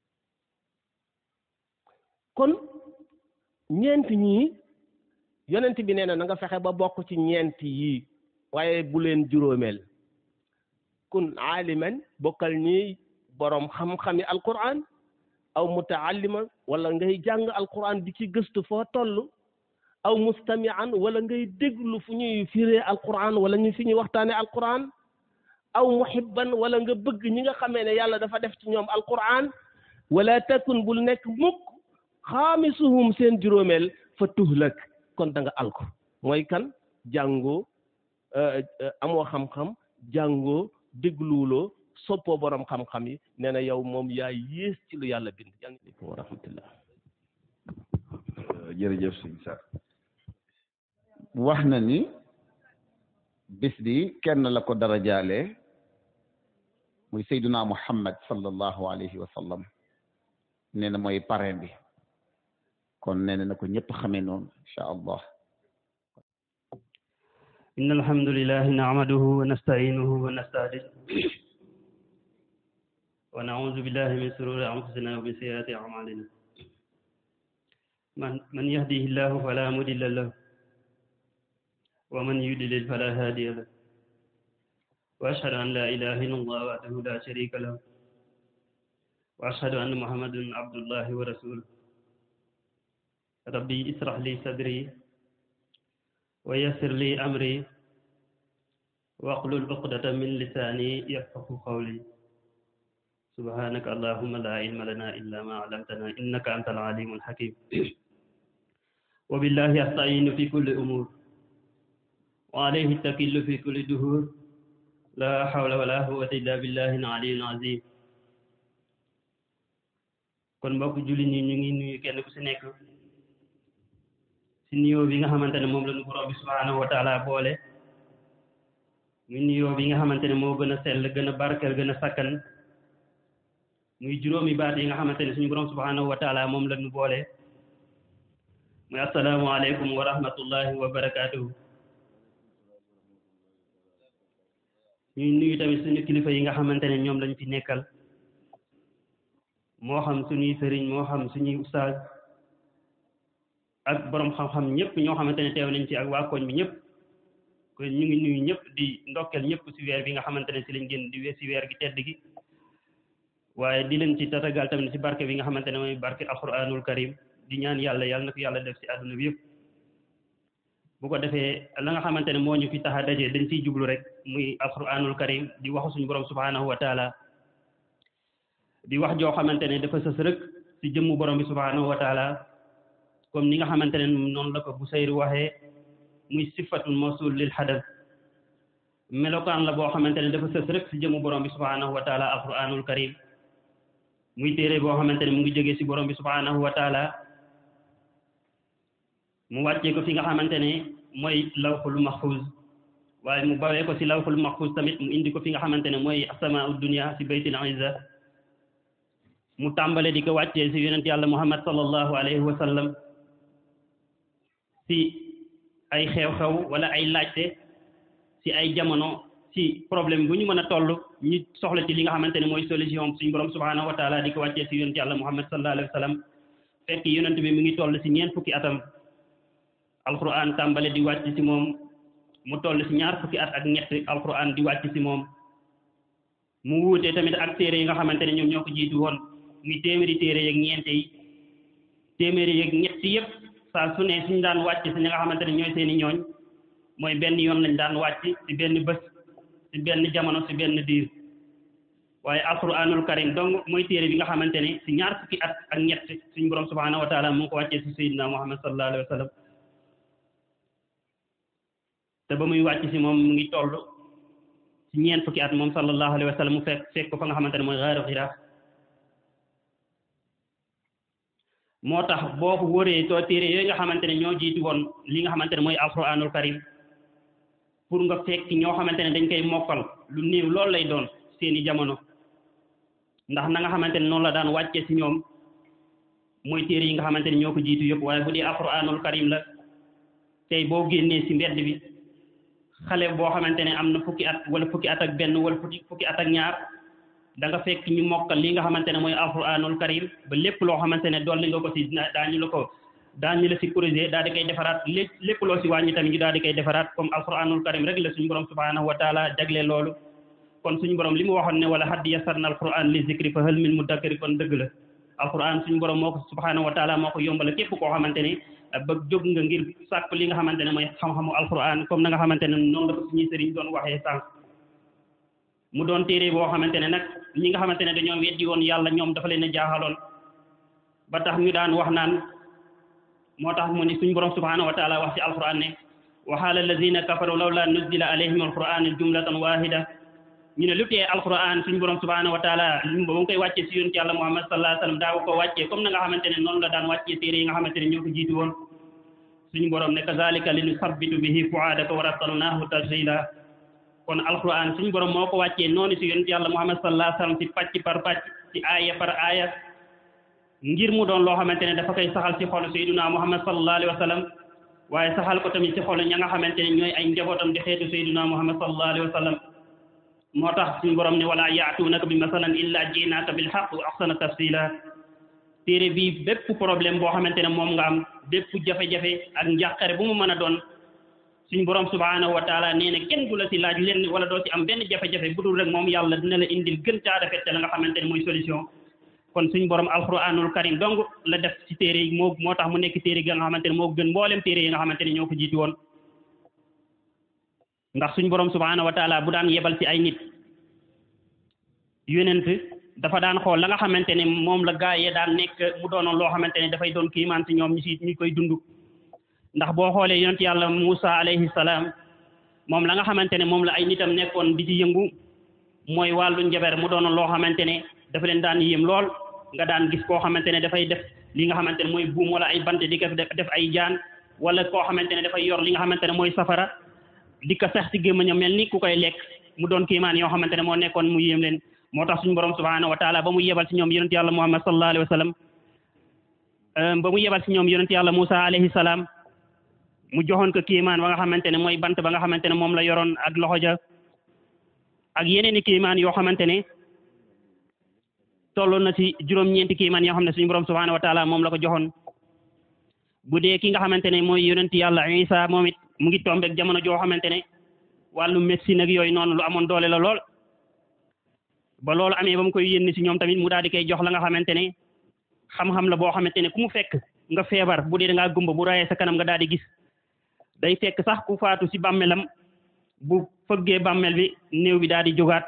kon ñeent ñii yonent bi nee na na nga fexe ba bokk ci ñeent yii waaye bu leen juróomeel kun aaliman bokkal ñi boroom xam-xami alquran aw mutaallima wala ngay jàng alquran di ci gëstu foo toll aw mustamian wala ngay déglu fu ñuy firee alquran wala ñu fi ñuy waxtaane alquran aw muhibban wala nga bëgg ñi nga xamee ne yàlla dafa def ci ñoom alquran wala takun bul nekk mukk xaamisuhum seen juróomeel fa tuhlak kon da nga alko mooy kan jàngoo amoo xam-xam jàngoo dégluwuloo soppoo borom xam-xam yi nee na yow moom yaa yées ci lu yàlla bind yàlla aleykum wa rahmatullah jërëjëf sëñ Sarr wax na ni bis bi kenn la ko dara jaale muy sayduna muhammad sallallahu alayhi wa sallam nee na mooy parrain bi kon nee na ko ñëpp xamee noonu incha allah إن الحمد لله نعمده ونستعينه ونستهديه ونعوذ بالله من شرور أنفسنا ومن سيئات أعمالنا من من يهده الله فلا مضل له ومن يضلل فلا هادي له وأشهد أن لا إله إلا الله وحده لا شريك له وأشهد أن محمدا عبد الله ورسوله ربي اسرح لي صدري ويسر لي أمري واحلل عقدة من لساني يفقه قولي سبحانك اللهم لا علم لنا إلا ما علمتنا إنك أنت العليم الحكيم وبالله أستعين في كل أمور وعليه التكل في كل دهور لا حول ولا قوة إلا بالله العلي العظيم kon mbokk julli ñi ñu ngi nuyu kenn ku si nekk si nuyoo bi nga xamante ne moom la ñu borom bi subhanahu wa taala boole muy nuyoo bi nga xamante ne moo gën a sell gën a barkeel gën a sakkan muy juróomi baat yi nga xamante ne suñu borom subhanahu wa taala moom la ñu boole muy assalaamu aleykum wa rahmatullahi wa barakatuhu ñuy nuyu tamit suñu kilifa yi nga xamante ne ñoom lañ fi nekkal moo xam suñuy sëriñ moo xam suñuy ustaaz ak borom xam-xam ñëpp ñoo xamante ne teew nañ ci ak waa koñ bi ñëpp kon ñu ngi nuyu ñëpp di ndokkeel ñëpp ci weer bi nga xamante ne ci lañ génn di we ci weer gi tedd gi waaye di leen ci tatagal tamit ci barke bi nga xamante ne mooy barke alquranul karim di ñaan yàlla yàlla na ko yàlla def ci àdduna bi yëpp bu ko defee la nga xamante ne moo ñu fi tax a daje dañ ciy jublu rek muy alquranul karim di waxu suñu borom subhanahu wa taala di wax joo xamante ne dafa sës rek ci jëmmu borom bi subhanahu wa taala comme ni nga xamante ne noonu la ko bu sayru waxee muy sifatul mawsul lil hadaf melokaan la boo xamante ne dafa sës rek ci jëmmu borom bi subhanahu wa taala alquranul karim muy téere boo xamante ne mu ngi jógee ci borom bi subhanahu wa taala mu wàccee ko fi nga xamante ne mooy lawxul mahfuz waaye mu bawee ko ci lawxul mahfuz tamit mu indi ko fi nga xamante ne mooy asamaau dunia ci baytil izza mu tàmbale di ko wàccee ci yonent yàlla muhammad sallallahu alayhi wa sallam ci ay xew-xew wala ay laajte ci ay jamono ci problème bu ñu mën a toll ñu soxla ci li nga xamante ne mooy solution suñu borom subhanahu wa taala di ko wàccee ci yonent yàlla muhammad sallallahu alayhi wa sallam fekk yonent bi mi ngi toll ci ñeent fukki atam alquran tàmbale di wàcc ci moom mu toll ci ñaar fukki at ak ñett alquran di wàcc ci moom mu wuutee tamit ak téere yi nga xamante ne ñoom ñoo ko jiitu woon muy téeméeri téere yeeg ñeente yi téeméeri yeeg ñetti yëpp saa su ne suñu daan wàcc si ñi nga xamante ne ñooy seeni ñooñ mooy benn yoon lañ daan wàcc ci benn bés ci benn jamono ci benn diir waaye alquranul karim donc mooy téere bi nga xamante ne ci ñaar fukki at ak ñett suñu borom subhanahu wa taala mu ngi ko wàccee ci sayyidina muhammad sallallahu alayhi wa sallam te ba muy wàcc si moom mu ngi toll ci ñeent fukki at moom sallallahu alayhi wa sallam mu fekk fekk ko fa nga xamante ne mooy xaaru xiraa moo tax boo ko wëree too téere yooyu nga xamante ne ñoo jiitu woon li nga xamante ne mooy alquranul karim pour nga fekk ñoo xamante ne dañ koy mokkal lu néew loolu lay doon seeni jamono ndax na nga xamante ne noonu la daan wàcce si ñoom mooy téere yi nga xamante ne ñoo ko jiitu yëpp waaye bu dee alquranul karim la tey boo génnee si mbedd bi xale boo xamante ne am na fukki at wala fukki at ak benn wala fukki fukki at ak ñaar da nga fekk ñu mokkal li nga xamante ne mooy alquranul karim ba lépp loo xamante ne dolli nga ko si daañu la ko daañu la si corriger daal di koy defaraat lépp lépp loo si wàññi tamit ñu daal di koy defaraat comme alquranul karim rek la suñu borom subhanahu wa taala jagle loolu kon suñu borom li mu waxoon ne wala haddi yasarna alquran li zikri fa hal min mudakkiri kon dëgg la alquran suñu borom moo ko subhanahu wa taala moo ko yombal képp koo xamante ne ba jóg nga ngir sàkk li nga xamante ne mooy xam-xamu alquran comme na nga xamante ne noonu la ko suñuy sëriñ doon waxee sànq mu doon téere boo xamante ne nag ñi nga xamante ne dañoo weddi woon yàlla ñoom dafa leen a jaaxaloon ba tax ñu daan wax naan moo tax mu ni suñu borom subhanahu wa taala wax ci alquran ne wa qaala alladina kafaru lawla nuzila alayhim alquran jumlatan wahida ñu ne lu tee alquran suñu borom subhanahu wa taala ba mu koy wàccee si yonent yàlla muhammad sallallahu alayhi wa sallam daaw ko wàccee comme na nga xamante ne noonu la daan wàccee téere yi nga xamante ne ñoo ko jiitu woon suñu borom ne kazalika li nusabbitu bihi fuaadaka wa rattalnaahu tanzila kon alquran suñu borom moo ko wàccee noonu si yonent yàlla muhammad sallallahu alayhi wa sallam si pàcc par pàcc si aaya par aaya ngir mu doon loo xamante ne dafa koy saxal si xolu sayyiduna muhammad sallallahu alayhi wa sallam waaye saxal ko tamit si xolu ña nga xamante ne ñooy ay njabootam di xeetu sayyiduna muhammad sallallahu alayhi wa sallam moo tax suñu borom ne wala yaatuunaka bi masalan illa jiinaaka bil haqq wa ahsana tafsila téere bii bépp problème boo xamante ne moom nga am bépp jafe-jafe ak njàqare bu mu mën a doon suñu borom subhanahu wa taala nee na kenn du la si laaj lenn wala doo ci am benn jafe-jafe bu dul rek moom yàlla dina la indil gën caa rafet la nga xamante ne mooy solution kon suñu borom alquranul karim donc la def ci téere yi moo moo tax mu nekk téere yi nga xamante ne moo gën mboolem téere yi nga xamante ne ñoo ko jiitu woon ndax suñu borom subhanahu wa taala bu daan yebal ci ay nit yonent dafa daan xool la nga xamante ne moom la gaa yee daan nekk mu doonoon loo xamante ne dafay doon kiimaan ci ñoom ñu si ñu koy dund ndax boo xoolee yonent yàlla Musa alayhi salaam moom la nga xamante ne moom la ay nitam nekkoon di ci yëngu mooy wàllu njaber mu doonoon loo xamante ne dafa leen daan yéem lool nga daan gis koo xamante ne dafay def li nga xamante ne mooy buum wala ay bant di ko def ay jaan wala koo xamante ne dafay yor li nga xamante ne mooy safara di ko sax ci gémmañam mel ni ku koy lekk mu doon kiimaan yoo xamante ne moo nekkoon mu yéem leen moo tax suñu borom subhanahu wa taala ba mu yebal ci ñoom yonent yàlla muhammad sallallahu alayhi wa sallam ba mu yebal ci ñoom yonent yàlla Musa alayhi salaam mu joxoon ko kiimaan ba nga xamante ne mooy bant ba nga xamante ne moom la yoroon ak loxo ja ak yeneen i kiimaan yoo xamante ne tolloon na ci juróom-ñeenti kiimaan yoo xam ne suñu borom subhanahu wa taala moom la ko joxoon bu dee ki nga xamante ne mooy yonent yàlla Isa moom it mu ngi tombeek jamono joo xamante ne wàllu médecine ak yooyu noonu lu amoon doole la lool ba loolu amee ba mu koy yénni si ñoom tamit mu daal di koy jox la nga xamante ne xam-xam la boo xamante ne ku mu fekk nga feebar bu dee da ngaa gumba bu rayee sa kanam nga daal di gis day fekk sax ku faatu si bàmmeelam bu fëggee bàmmeel bi néew bi daal di jógaat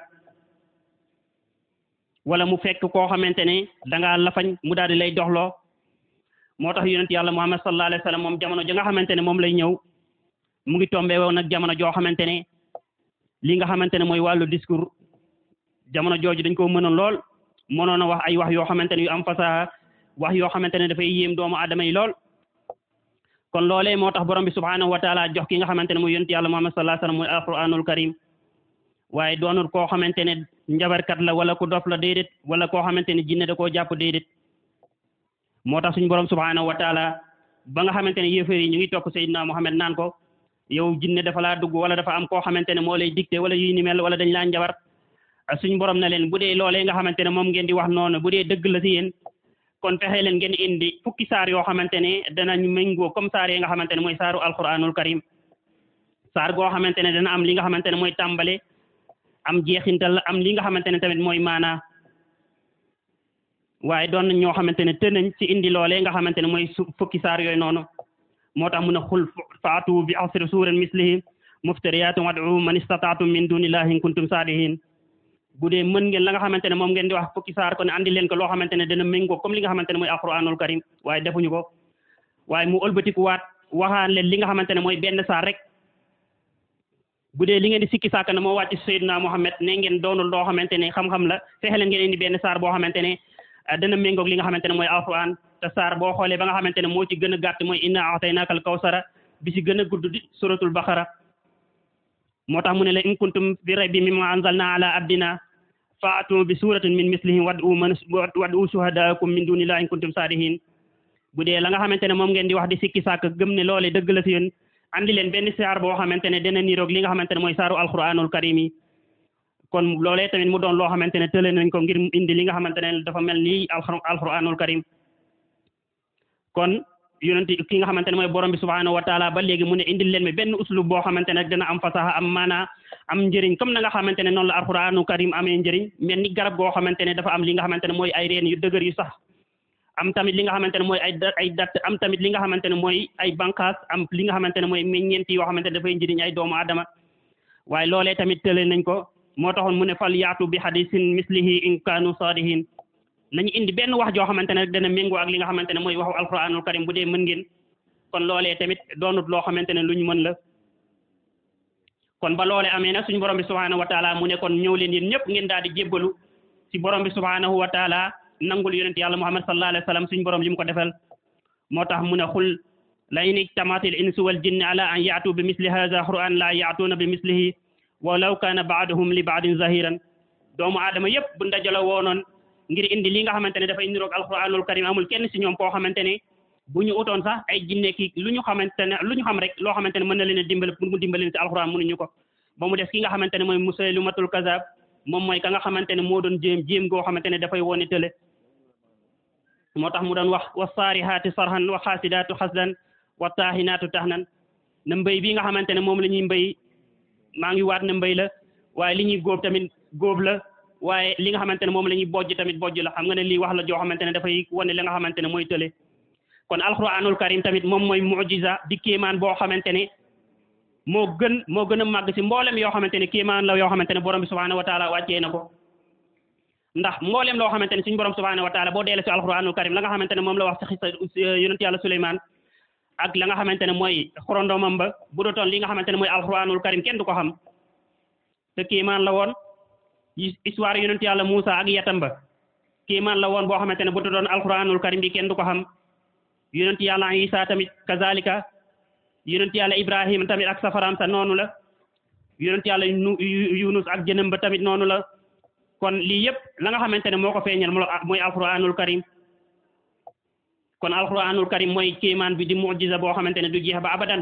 wala mu fekk koo xamante ne da ngaa lafañ mu daal di lay doxloo moo tax yonent yàlla muhammad sallallahu alayhi wa sallam moom jamono ja nga xamante ne moom lay ñëw mu ngi tombé woon nag jamono joo xamante ne li nga xamante ne mooy wàllu discours jamono jooju dañ ko mënoon lool mënoon a wax ay wax yoo xamante ne yu am fasaha wax yoo xamante ne dafay yéem doomu aadama yi lool kon loolee moo tax borom bi subhanahu wa taala jox ki nga xamante ne mooy yonent yàlla muhammad sallallahu alayhi wa sallam mooy alquranul karim waaye doonul koo xamante ne njabarkat la wala ku dof la déedéet wala koo xamante ne jinne da koo jàpp déedéet moo tax suñu borom subhanahu wa taala ba nga xamante ne yéefar yi ñu ngi topp Seydina Muhammad naan ko yow jinne dafa laa dugg wala dafa am koo xamante ne moo lay dicté wala yuy ni mel wala dañ laa njabar suñ borom na leen bu dee loolee nga xamante ne moom ngeen di wax noonu bu dee dëgg la si yéen kon fexe leen ngeen indi fukki saar yoo xamante ne danañ méngoo comme saar yi nga xamante ne mooy saaru alquranul karim saar goo xamante ne dana am li nga xamante ne mooy tàmbale am jeexintal am li nga xamante ne tamit mooy maanaa waaye doon nañ ñoo xamante ne të nañ ci indi loolee nga xamante ne mooy fukki saar yooyu noonu moo tax mun a xul faatu bi asri suuran mislihi muftariyaatin wad'u man istataatum min dunillahi in kuntum saadihin bu dee mën ngeen la nga xamante ne moom ngeen di wax fukki saar kon andi leen ko loo xamante ne dana méngoo comme li nga xamante ne mooy alquranul karim waaye defuñu ko waaye mu ëlbatiku waat waxaan leen li nga xamante ne mooy benn saar rek bu dee li ngeen di sikki sàkk na moo wàcc Seydina Muhammad ne ngeen doonul loo xamante ne xam-xam la fexe leen ngeen indi benn saar boo xamante ne dana méngoog li nga xamante ne mooy alquran te saar boo xoolee ba nga xamante ne moo ci gën a gàtt mooy inna a'taynaka al kawsara bi ci gën a gudd di suratul baqara moo tax mu ne la in kuntum fi raybi mimma anzalna ala abdina faatu bi suratin min mislihi wad'u man wad'u shuhadaakum min dunillahi in kuntum saadihin bu dee la nga xamante ne moom ngeen di wax di sikki sàkk gëm ne loole dëgg la si yéen andi leen benn saar boo xamante ne dana niroog li nga xamante ne mooy saaru alquranul karim yi kon loolee tamit mu doon loo xamante ne tële nañ ko ngir indi li nga xamante ne dafa mel ni alquranul karim kon yonent ki nga xamante ne mooy borom bi subhanahu wa taala ba léegi mu ne indil leen mi benn uslub boo xamante ne dana am fasaha am maana am njëriñ comme na nga xamante ne noonu la alquranul karim amee njëriñ mel ni garab goo xamante ne dafa am li nga xamante ne mooy ay reen yu dëgër yu sax am tamit li nga xamante ne mooy ay ay dat am tamit li nga xamante ne mooy ay bànqaas am li nga xamante ne mooy meññeent yoo xamante ne dafay njëriñ ay doomu adama waaye loolee tamit tële nañ ko moo taxoon mu ne fal yaatu bi hadisin mislihi in kaanu saadihin nañu indi benn wax joo xamante ne rek dana méngoo ak li nga xamante ne mooy waxu alquranul karim bu dee mën ngeen kon loolee tamit doonut loo xamante ne lu ñu mën la kon ba loole amee nag suñu borom bi subhanahu wa taala mu ne kon ñëw leen yéen ñëpp ngeen daal di jébbalu ci borom bi subhanahu wa taala nangul yonent yàlla muhammad sallallahu alayhi wa sallam suñu borom li mu ko defal moo tax mu ne xul la in ijtamatil insu wal jinni ala an yaatu bi misli hadha quran la yaatuuna bi mislihi walaw kaana baaduhum li baadin zahiran doomu aadama yëpp bu ndajala woonoon ngir indi li nga xamante ne dafa indi roog alquranul karim amul kenn si ñoom koo xamante ne bu ñu utoon sax ay jinne ki lu ñu xamante ne lu ñu xam rek loo xamante ne mën na leen a dimbale pour mu dimbale si alquran mënuñu ko ba mu des ki nga xamante ne mooy musaylimatul kazab moom mooy ka nga xamante ne moo doon jéem jéem goo xamante ne dafay wone tële moo tax mu doon wax wa saarihaati sarhan wa xaasidaatu xasdan wa taahinaatu tahnan na mbéy bi nga xamante ne moom la ñuy mbéy maa ngi waat ne mbéy la waaye li ñuy góob tamit góob la waaye li nga xamante ne moom la ñuy bojj tamit bojj la xam nga ne lii wax la joo xamante ne dafay wane li nga xamante ne mooy tële kon alquranul karim tamit moom mooy mujiza di kéemaan boo xamante ne moo gën moo gën a màgg si mboolem yoo xamante ne kéemaan la yoo xamante ne borom bi subhanahu wa taala wàccee na ko ndax mboolem loo xamante ne suñu borom subhanahu wa taala boo deele si alquranul karim la nga xamante ne moom la wax si xisa yonent yàlla Suleymaan ak la nga xamante ne mooy xorondomam ba bu dootoon li nga xamante ne mooy alquranul karim kenn du ko xam te kéemaan la woon histoire yonent yàlla Muusa ak yatam ba kéemaan la woon boo xamante ne bu dootoon alquranul karim bi kenn du ko xam yonent yàlla Isa tamit kazalika yonent yàlla Ibrahima tamit ak safaram sa noonu la yonent yàlla Yunus ak jënëm ba tamit noonu la kon lii yëpp la nga xamante ne moo ko feeñal mooy alquranul karim kon alquranul karim mooy kéemaan bi di mujiza boo xamante ne du jeex ba abadan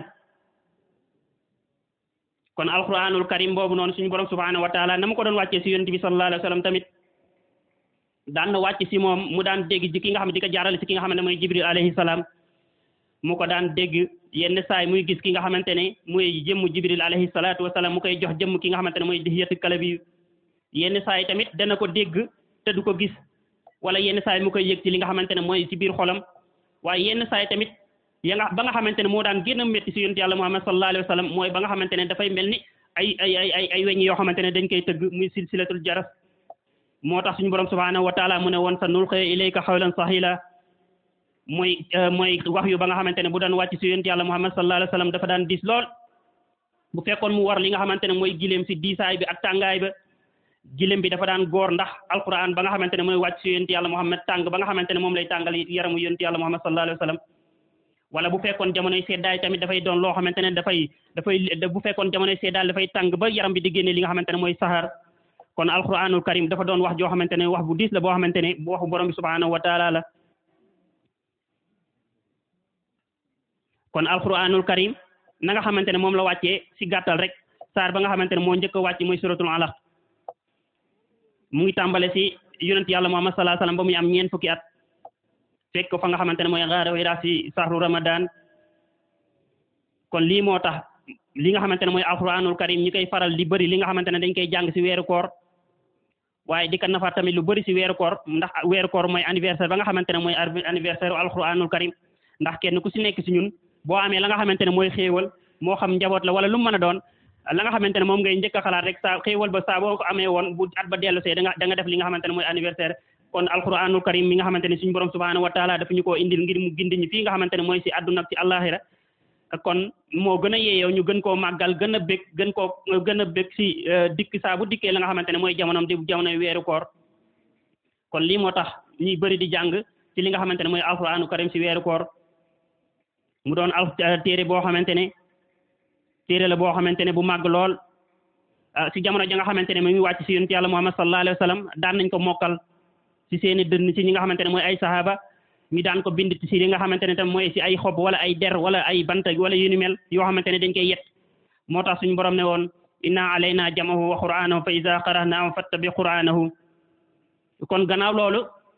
kon alquranul karim boobu noonu suñu borom subhanahu wa taala na mu ko doon wàccee si yonent bi sallallahu alayhi wa sallam tamit daan na wàcc si moom mu daan dégg ji ki nga xam ne di ko jaarale si ki nga xam ne mooy jibril alayhi salaam mu ko daan dégg yenn saay muy gis ki nga xamante ne muy jëmm jibril alayhi salaatu wasalaam mu koy jox jëmm ki nga xamante ne mooy dihiyatu kalabi yenn saay tamit dana ko dégg te du ko gis wala yenn saay mu koy yëg ci li nga xamante ne mooy ci biir xolam waaye yenn saay tamit ya nga ba nga xamante ne moo daan gën a métti si yonent yàlla muhammad sallallahu alayhi wa sallam mooy ba nga xamante ne dafay mel ni ay ay ay ay ay weñ yoo xamante ne dañ koy tëgg muy silsilatul jaras moo tax suñu borom subhanahu wa taala mu ne woon sa nulqi ilayka xawlan sahila mooy mooy wax yu ba nga xamante ne bu daan wàcc si yonent yàlla muhammad sallallahu alayhi wa sallam dafa daan diis lool bu fekkoon mu war li nga xamante ne mooy gileem si diisaay bi ak tàngaay ba gileem bi dafa daan góor ndax alquran ba nga xamante ne mooy wàcc si yonent yàlla muhammad tàng ba nga xamante ne moom lay tàngal yaramu yonent yàlla muhammad sallallahu alayhi wa sallam wala bu fekkoon jamonoy seddaay tamit dafay doon loo xamante ne dafay dafay bu fekkoon jamonoy seddaay dafay tàng ba yaram bi di génne li nga xamante ne mooy saxaar kon alquranul karim dafa doon wax joo xamante ne wax bu diis la boo xamante ne bu waxu borom bi subhanahu wa taala la kon alquranul karim na nga xamante ne moom la wàccee si gàttal rek saar ba nga xamante ne moo njëkk a wàcc mooy suratul alaq mu ngi tàmbale si yonent yàlla muhammad sallallahu alayhi wasallam ba muy am ñeent fukki at fekk ko fa nga xamante ne mooy gaara Hira si sahru ramadan kon lii moo tax li nga xamante ne mooy alquranul karim ñi koy faral di bëri li nga xamante ne dañ koy jàng si weeru koor waaye di ko nafar tamit lu bëri si weeru koor ndax weeru koor mooy anniversaire ba nga xamante ne mooy anniversaire alquranul karim ndax kenn ku si nekk si ñun boo amee la nga xamante ne mooy xéewal moo xam njaboot la wala lu mu mën a doon la nga xamante ne moom ngay njëkk a xalaat rek saa xéewal ba saa boo ko amee woon bu at ba dellu see da nga da nga def li nga xamante ne mooy anniversaire kon alquranul karim mi nga xamante ne suñu borom subhanahu wa taala dafa ñu koo indil ngir mu gindi ñu fii nga xamante ne mooy si àdduna ak si àllaaxira kon moo gën a yeeyoo ñu gën koo màggal gën a bég gën koo gën a bég si dikk saa bu dikkee la nga xamante ne mooy jamonoom di jamonoy weeru koor kon lii moo tax ñuy bëri di jàng ci li nga xamante ne mooy alquranu karim si weeru koor mu doon al téere boo xamante ne téere la boo xamante ne bu màgg lool si jamono ja nga xamante ne mu ngi wàcc si yonent yàlla muhammad sallallahu alayhi wa sallam daan nañ ko mokkal si seeni dënn si ñi nga xamante ne mooy ay sahaba ñu daan ko bind si li nga xamante ne tam mooy si ay xob wala ay der wala ay bant wala yu ni mel yoo xamante ne dañ koy yet moo tax suñu borom ne woon inna alayna jamahu wa qur'anahu fa iza qara'nahu fattabi qur'anahu kon gannaaw loolu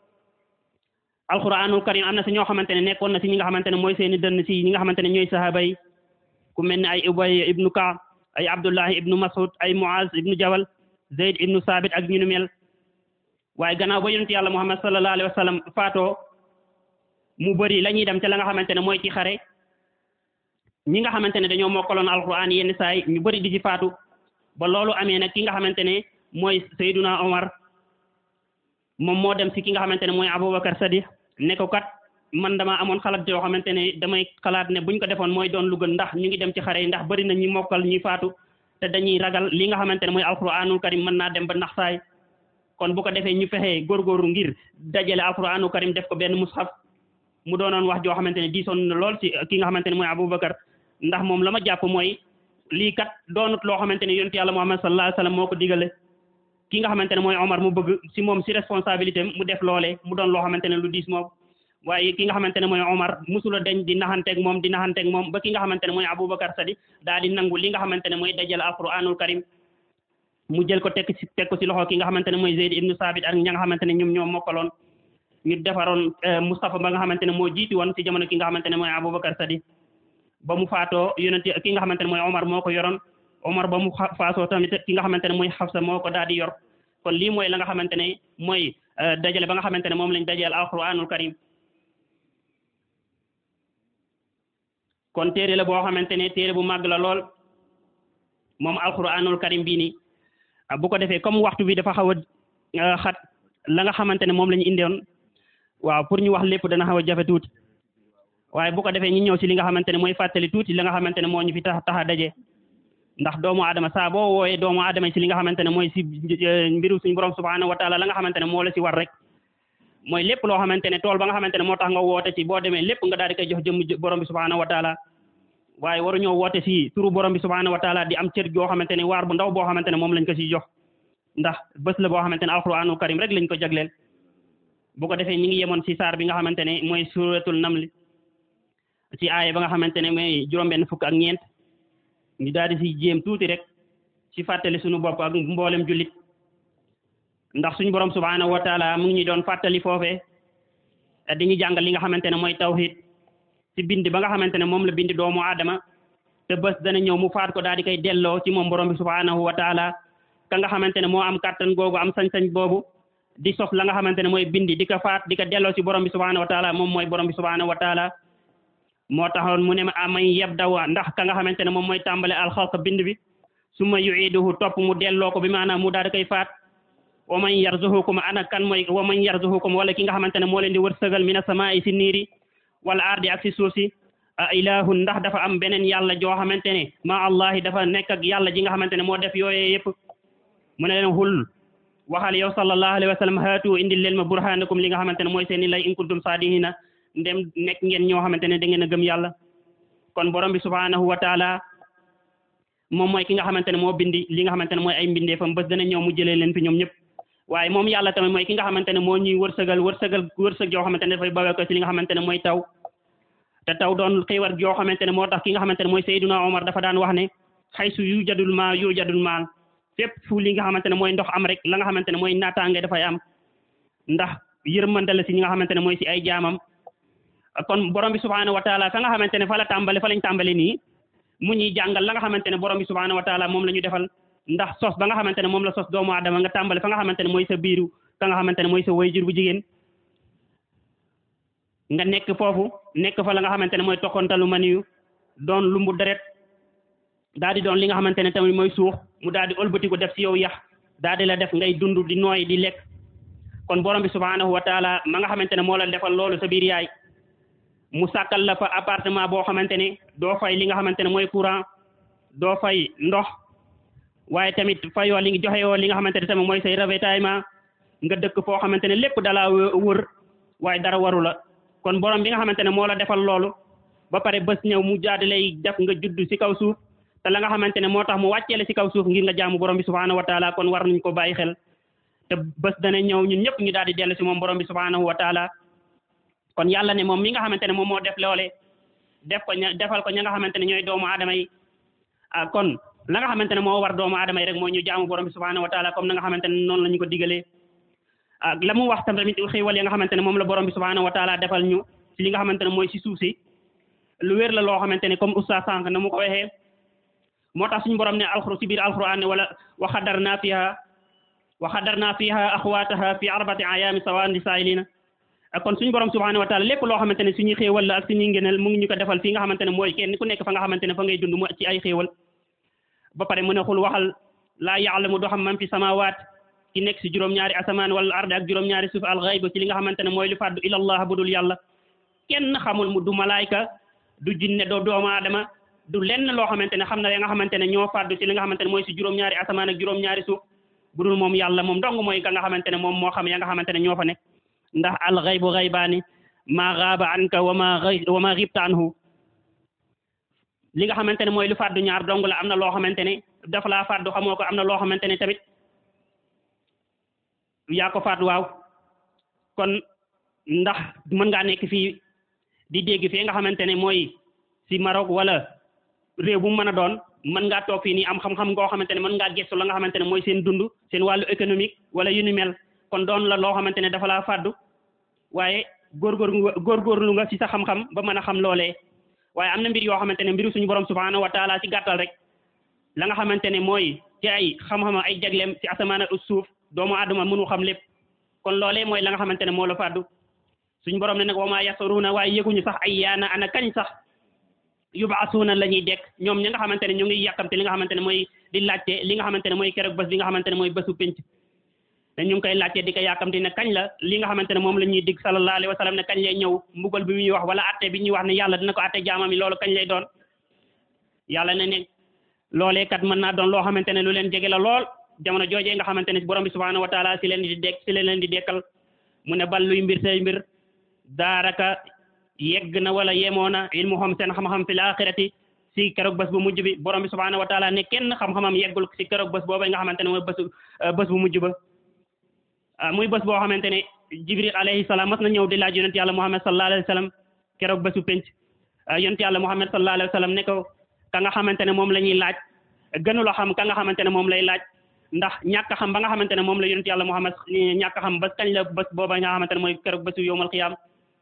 alquranul karim am na si ñoo xamante ne nekkoon na si ñi nga xamante ne mooy seeni dënn si ñi nga xamante ne ñooy sahaba yi ku mel ne ay ubay ibnu kaab ay abdullahi ibnu mas'ud ay muaz ibnu jabal zayd ibnu sabit ak ñu ni mel waaye gannaaw ba yonent yàlla muhammad sallallahu alayhi wa sallam faatoo mu bëri la ñuy dem te la nga xamante ne mooy ci xare ñi nga xamante ne dañoo mokkaloon alquran yenn saay ñu bëri di ci faatu ba loolu amee nag ki nga xamante ne mooy sayduna omar moom moo dem si ki nga xamante ne mooy aboubacar sadiq ne ko kat man dama amoon xalaat yoo xamante ne damay xalaat ne buñ ko defoon mooy doon lu gën ndax ñu ngi dem ci xare yi ndax bëri na ñi mokkal ñi faatu te dañuy ragal li nga xamante ne mooy alquranul karim mën naa dem ba naxsaay kon bu ko defee ñu fexee góorgóorlu ngir dajale alquranul karim def ko benn mushaf mu doonoon wax joo xamante ne diisoon na lool ci ki nga xamante ne mooy Aboubacar ndax moom la ma jàpp mooy lii kat doonut loo xamante ne yonent yàlla Muhammad sallallahu alayhi wa sallam moo ko digale ki nga xamante ne mooy Omar mu bëgg si moom si responsabilité mu def loolee mu doon loo xamante ne lu diis moom waaye ki nga xamante ne mooy Omar musula dañ di naxanteeg moom di naxanteeg moom ba ki nga xamante ne mooy Aboubacar Sadi daal di nangu li nga xamante ne mooy dajale alquranul karim mu jël ko tekk ci teg ko ci loxo ki nga xamante ne mooy Zeyd ibnu Saabit ak ña nga xamante ne ñoom ñoo mokkaloon ñu defaroon Moustapha ba nga xamante ne moo jiiti woon ci jamono ki nga xamante ne mooy Aboubacar Sadi ba mu faatoo yonent ki nga xamante ne mooy Omar moo ko yoroon Omar ba mu faatoo tamit ki nga xamante ne mooy Xafsa moo ko daal di yor kon lii mooy la nga xamante ne mooy dajale ba nga xamante ne moom lañ dajale alquranul karim kon téere la boo xamante ne téere bu màgg la lool moom alquranul karim bii nii bu ko defee comme waxtu bi dafa xaw a xat la nga xamante ne moom la ñu indoon waaw pour ñu wax lépp dana xaw a jafe tuuti waaye bu ko defee ñu ñëw si li nga xamante ne mooy fàttali tuuti la nga xamante ne moo ñu fi tax tax a daje ndax doomu aadama saa boo wooyee doomu aadama si li nga xamante ne mooy si mbiru suñu borom subhanahu wa taala la nga xamante ne moo la si war rek mooy lépp loo xamante ne tool ba nga xamante ne moo tax nga woote ci boo demee lépp nga daal di koy jox jëmm borom bi subhanahu wa taala waaye waruñoo woote si turu borom bi subhanahu wa taala di am cër joo xamante ne waar bu ndaw boo xamante ne moom lañ ko si jox ndax bés la boo xamante ne alquranul karim rek lañ ko jagleel bu ko defee ñi ngi yemoon si saar bi nga xamante ne mooy suratul namli ci aaya ba nga xamante ne mooy juróom-benn fukk ak ñeent ñu daal di si jéem tuuti rek ci fàttali suñu bopp ak mboolem jullit ndax suñu borom subhanahu wa taala mu ngi ñu doon fàttali foofee di ñu jàngal li nga xamante ne mooy tawhid ci bind ba nga xamante ne moom la bind doomu aadama te bés dana ñëw mu faat ko daal di koy delloo ci moom borom bi subhanahu wa taala ka nga xamante ne moo am kàttan googu am sañ-sañ boobu di sos la nga xamante ne mooy bindi di ko faat di ko delloo ci borom bi subhanahu wa taala moom mooy borom bi subhanahu wa taala moo taxoon mu ne ma amay yeb dawa ndax ka nga xamante ne moom mooy tàmbale alxalq bind bi su ma yuiduhu topp mu delloo ko bi maanaam mu daal di koy faat wa man yarzuhukum ana kan mooy wa man yarzuhukum wala ki nga xamante ne moo leen di wërsëgal mina samaa'i si niiri wala ardi ak si suuf si a ilahun ndax dafa am beneen yàlla joo xamante ne ma allahi dafa nekk ak yàlla ji nga xamante ne moo def yooyee yëpp mu ne leen xul waxal yow sallallahu alayhi wa sallam haatu indil leen ma burhanakum li nga xamante ne mooy seeni lay in kuntum saadihina ndem nekk ngeen ñoo xamante ne da ngeen a gëm yàlla kon borom bi subhanahu wa taala moom mooy ki nga xamante ne moo bindi li nga xamante ne mooy ay mbindeefam bés dana ñëw mu jëlee leen fi ñoom ñëpp waaye moom yàlla tamit mooy ki nga xamante ne moo ñuy wërsëgal wërsëgal wërsëg joo xamante ne dafay bawee ko ci li nga xamante ne mooy taw te taw doon xiiwar joo xamante ne moo tax ki nga xamante ne mooy Seydina Omar dafa daan wax ne xaysu yu jadul maa yu jadul maal fépp fu li nga xamante ne mooy ndox am rek la nga xamante ne mooy naataange dafay am ndax yërmande la si ñi nga xamante ne mooy si ay jaamam kon borom bi subhanahu wa taala fa nga xamante ne fa la tàmbale fa lañ tàmbale nii mu ñuy jàngal la nga xamante ne borom bi subhanahu wa taala moom la ñu defal ndax sos ba nga xamante ne moom la sos doomu aadama nga tàmbale fa nga xamante ne mooy sa biiru ka nga xamante ne mooy sa wayjur bu jigéen nga nekk foofu nekk fa la nga xamante ne mooy toqantalu maniyu doon lumbu deret daal di doon li nga xamante ne tamit mooy suux mu daal di ëlbatiku def si yow yax daal di la def ngay dund di nooy di lekk kon borom bi subhanahu wa taala ma nga xamante ne moo la defal loolu sa biir yaay mu sàkkal la fa appartement boo xamante ne doo fay li nga xamante ne mooy courant doo fay ndox waaye tamit fayoo li joxe yoo li nga xamante ne tamit mooy say ravitaillement nga dëkk foo xamante ne lépp dalaa wër waaye dara waru la kon borom bi nga xamante ne moo la defal loolu ba pare bés ñëw mu jaadi lay def nga judd ci kaw suuf te la nga xamante ne moo tax mu wàcceele ci kaw suuf ngir nga jaamu borom bi subhanahu wa taala kon war nañ ko bàyyi xel te bés dana ñëw ñun ñëpp ñu daal di dellu ci moom borom bi subhanahu wa taala kon yàlla ne moom mi nga xamante ne moom moo def loole def ko ña defal ko ña nga xamante ne ñooy doomu aadama yi ah kon la nga xamante ne moo war doomu aadama yi rek mooy ñu jaamu borom bi subhanahu wa taala comme na nga xamante ne noonu la ñu ko digalee ak la mu wax tam tamit xéewal ya nga xamante ne moom la borom bi subhanahu wa taala defal ñu ci li nga xamante ne mooy si suuf si lu wér la loo xamante ne comme oustaz sànq na mu ko waxee moo tax suñu borom ne alxuru si biir alquran ne wala wa xadarna fiha wa xadarna fiha axwaataha fi arbati ayaami sawaan li saayilina kon suñu borom subhanahu wa taala lépp loo xamante ne suñuy xéewal la ak suñuy ngëneel mu ngi ñu ko defal fii nga xamante ne mooy kenn ku nekk fa nga xamante ne fa ngay dund mu ci ay xéewal ba pare mu ne xul waxal laa yaalamu doo xam man fi samawaat ki nekk si juróom-ñaari asamaan wala arde ak juróom-ñaari suuf al xayba ci li nga xamante ne mooy lu fàddu ilallah budul yàlla kenn xamul mu du malaayka du jinne doo doomu aadama du lenn loo xamante ne xam na ya nga xamante ne ñoo fàddu ci li nga xamante ne mooy si juróom-ñaari asamaan ak juróom-ñaari suuf bu dul moom yàlla moom dong mooy ka nga xamante ne moom moo xam ya nga xamante ne ñoo fa nekk ndax al xaybu xaybaani maa gaaba anka wa ma wa ma xibta anhu li nga xamante ne mooy lu fàddu ñaar dong la am na loo xamante ne dafa laa fàddu xamoo ko am na loo xamante ne tamit yaa ko fàddu waaw kon ndax mën ngaa nekk fii di dégg fii nga xamante ne mooy si Maroc wala réew bu mu mën a doon mën ngaa toog fii nii am xam-xam ngoo xamante ne mën ngaa gëstu la nga xamante ne mooy seen dund seen wàllu économique wala yu ni mel kon doon la loo xamante ne dafa laa fàddu waaye góorgóor góorgóorlu nga si sa xam-xam ba mën a xam loolee waaye am na mbir yoo xamante ne mbiru suñu borom subhanahu wa taala si gàttal rek la nga xamante ne mooy ci ay xam-xam ay jagleem si asamaan ak suuf doomu aadama mënu xam lépp kon loolee mooy la nga xamante ne moo la fàddu suñu borom ne nag wa maa yasaruuna waaye yëguñu sax ay yaana ana kañ sax yubaasuuna la ñuy dekk ñoom ñi nga xamante ne ñu ngi yàkkamte li nga xamante ne mooy di laajte li nga xamante ne mooy keroog bés bi nga xamante ne mooy bésu penc te ñu ngi koy laajte di ko yàkkamte ne kañ la li nga xamante ne moom la ñuy dig sallallahu alayhi wa sallam ne kañ lay ñëw mbugal bi muy wax wala atte bi ñuy wax ne yàlla dina ko atte jaamam yi loolu kañ lay doon yàlla ne ne loolee kat mën naa doon loo xamante ne lu leen jege la lool jamono joojee nga xamante ne borom bi subhanahu wa taala si leen di dekk si leen di dekkal mu ne bal luy mbir say mbir daaraka yegg na wala yemoo na ilmu xam seen xam-xam fi laaxirati si keroog bés bu mujj bi borom bi subhanahu wa taala ne kenn xam-xamam yeggul si keroog bés boobu nga xamante ne mooy bésu bés bu mujj ba muy bés boo xamante ne jibril alayhi salaam mas na ñëw di laaj yonent yàlla muhammad sallallahu alayhi wa sallam keroog bésu penc yonent yàlla muhammad sallallahu alayhi wa sallam ne ko ka nga xamante ne moom la ñuy laaj gënula xam ka nga xamante ne moom lay laaj ndax ñàkk xam ba nga xamante ne moom la yonent yàlla muhammad ñàkk xam bés kañ la bés booba nga xamante ne mooy keroog bésu yowmal qiyaam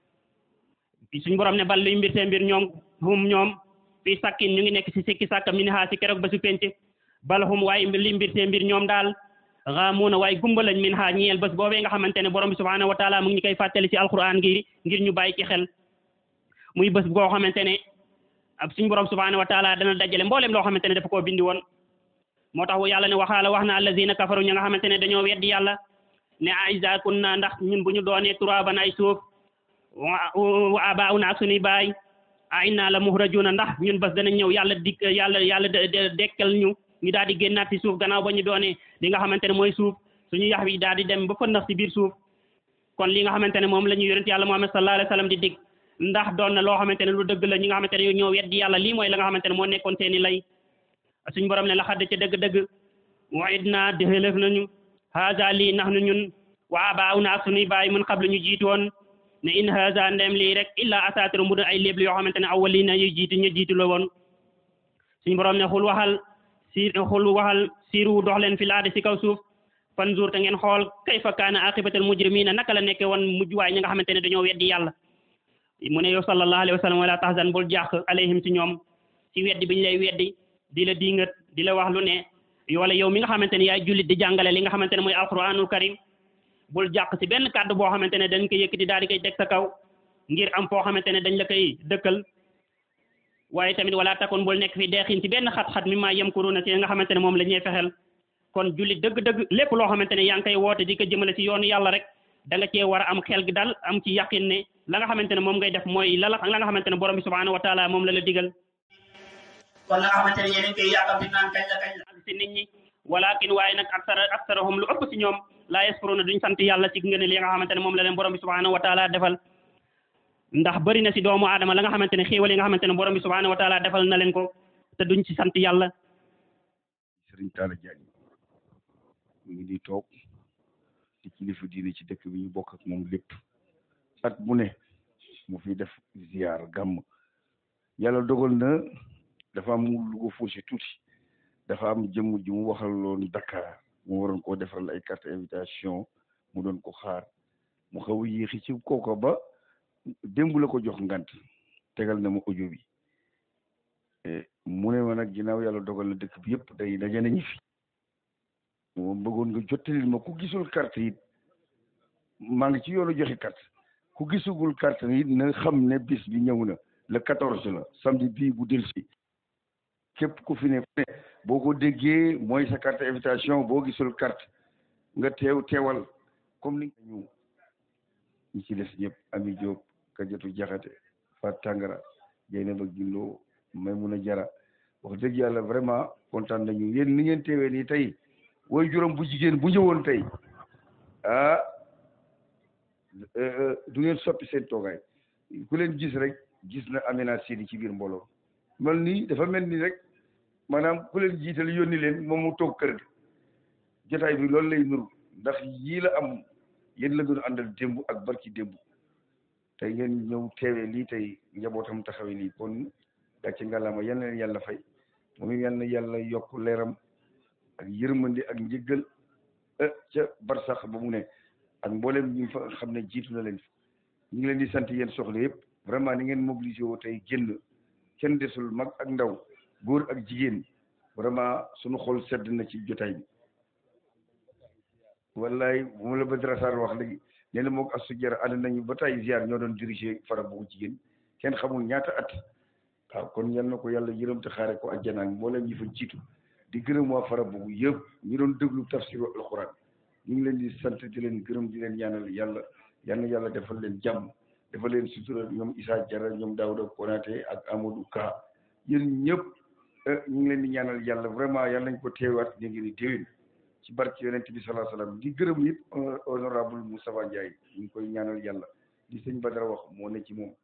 suñu borom ne bal luy mbir seen mbir ñoom hum ñoom fii sakkin ñu ngi nekk si sikki sàkka min ha si keroog bésu penc bal hum waaye li mbir seen mbir ñoom daal xaamuuna waaye gumba lañ min ha ñeel bés boobee nga xamante ne borom bi subhanahu wa taala mu ngi ñu koy fàttali si alquran ngir ngir ñu bàyyi ci xel muy bés boo xamante ne suñu borom subhanahu wa taala dana dajale mboolem loo xamante ne dafa koo bindi woon moo tax yàlla ne waxaala wax na allazina kafaru ña nga xamante ne dañoo weddi yàlla ne a iza kunna ndax ñun bu ñu doonee turaban ay suuf wa abauna ak suñuy baay a inna la muhrajuna ndax ñun bés danañ ñëw yàlla dik yàlla yàlla dekkal ñu ñu daal di génnaat ci suuf gannaaw ba ñu doonee li nga xamante ne mooy suuf suñu yax bi daal di dem ba fëndax ci biir suuf kon li nga xamante ne moom la ñu yonent yàlla Muhammad sallallahu alayhi wa sallam di dig ndax doon na loo xamante ne lu dëgg la ñi nga xamante ne ñoo weddi yàlla lii mooy la nga xamante ne moo nekkoon seeni lay suñ borom ne la xadd ca dëgg-dëgg waid naa déxelëf nañu haza lii nax nu ñun wa abaaw na ak suñuy baay mun xablu ñu jiitu woon ne in haza ndem lii rek illa asaatiru mu doon ay léeb yoo xamante ne awwalina yu jiitu ñu jiitu la woon suñ borom ne xul waxal si xul waxal siiru dox leen fi laade si kaw suuf fanzur te ngeen xool kayfa kaana aqibatal mujrimina naka la nekke woon mujj waay ñi nga xamante ne dañoo weddi yàlla mu ne yow sallallahu alayhi wa sallam wala tahzan bul jàq alayhim ci ñoom ci weddi biñ lay weddi di la dingat di la wax lu ne wala yow mi nga xamante ne yaay jullit di jàngale li nga xamante ne mooy alquranul karim bul jàq ci benn kàddu boo xamante ne dañ ko yëkkati daal di koy teg sa kaw ngir am foo xamante ne dañ la koy dëkkal waaye tamit wala takun bul nekk fi deexin ci benn xat-xat mi maa yamkuruna ci nga xamante ne moom la ñuy fexel kon jullit dëgg-dëgg lépp loo xamante ne yaa ngi koy woote di ko jëmale ci yoonu yàlla rek da nga cee war a am xel gi dal am ci yaqin ne la nga xamante ne moom ngay def mooy la la la nga xamante ne borom bi subhanahu wa taala moom la la digal kon la nga xamante ne yéen koy yàqam di naan kañ la kañ la si nit ñi walakin waaye nag aksara aksarahum lu ëpp si ñoom laa yaskuruna duñ sant yàlla ci ngeen li nga xamante ne moom la leen borom bi subhanahu wa taala defal ndax bëri na si doomu aadama la nga xamante ne xéewal yi nga xamante ne borom bi subhanahu wa taala defal na leen ko te duñ ci sant yàlla Sëriñ Talla Diagne mu ngi di toog di kilifa diine ci dëkk bi ñu bokk ak moom lépp at mu ne mu fi def ziar gàmm yàlla dogal na dafa am lu ko faussé tuuti dafa am jëmm ji mu waxaloon Dakar mu waroon koo defal ay carte invitation mu doon ko xaar mu xaw a yéexi ci kooka ba démb la ko jox ngant tegal na ma audio bi mu ne ma nag ginnaaw yàlla dogal na dëkk bi yëpp day daje nañu fi moom bëggoon nga jottalil ma ku gisul carte yi maa ngi ci yoonu joxe carte ku gisugul carte yi na xam ne bis bi ñëw na le quatorze la samedi bii bu delsi képp ku fi ne boo ko déggee mooy sa carte invitation boo gisul carte nga teew teewal comme ni ñu ñi ci des ñëpp Ami Diop Kajatu Jaxate Fat Tangara Jeynaba Gillo may mun a jara wax dëgg yàlla vraiment kontaan nañu yéen ni ngeen teewee nii tey woy juróom bu jigéen bu ñëwoon tey ah du ngeen soppi seen toogaay ku leen gis rek gis na Amina Sidi ci biir mbooloo mel nii dafa mel ni rek maanaam ku leen jiital yónni leen moom mu toog kër ga jotaay bi loolu lay nuru ndax yii la am yéen la doon àndal démb ak barki démb tey ngeen ñëw teewee lii tey njabootam taxawee lii kon gàcce ngalaama yal na leen yàlla fay moom yal na yàlla yokk leeram ak yërmande ak njëggal ca barsax ba mu ne ak mboolem ñi fa xam ne jiitu na leen ñu ngi leen di sant yéen soxla yëpp vraiment ni ngeen mobilisé woo tey génn kenn desul mag ak ndaw góor ak jigéen vraiment suñu xol sedd na ci jotaay bi wallaay bu ma la Badara Sarr wax léegi nee na moog Astou Diarra ànd nañu ba tay ziar ñoo doon dirigé fara boobu jigéen kenn xamul ñaata at waaw kon yal na ko yàlla yërëm te xaare ko àjjana mboolem ñi fa jiitu di gërëm waa fara boobu yëpp ñu doon déglu tafsiru alxuraan ñu ngi leen di sant di leen gërëm di leen ñaanal yàlla yal na yàlla defal leen jàmm defal leen sutura ñoom Issa Diarra ñoom Daouda Konaté ak Amadou Ka yéen ñëpp ñu ngi leen di ñaanal yàlla vraiment yàlla nañ ko teewaat ñu ngi ni déwén ci barke yonent bi salaa salaam di gërëm it honorable Moustapha Ndiaye ñu ngi koy ñaanal yàlla li sëñ Badara wax moo ne ci moom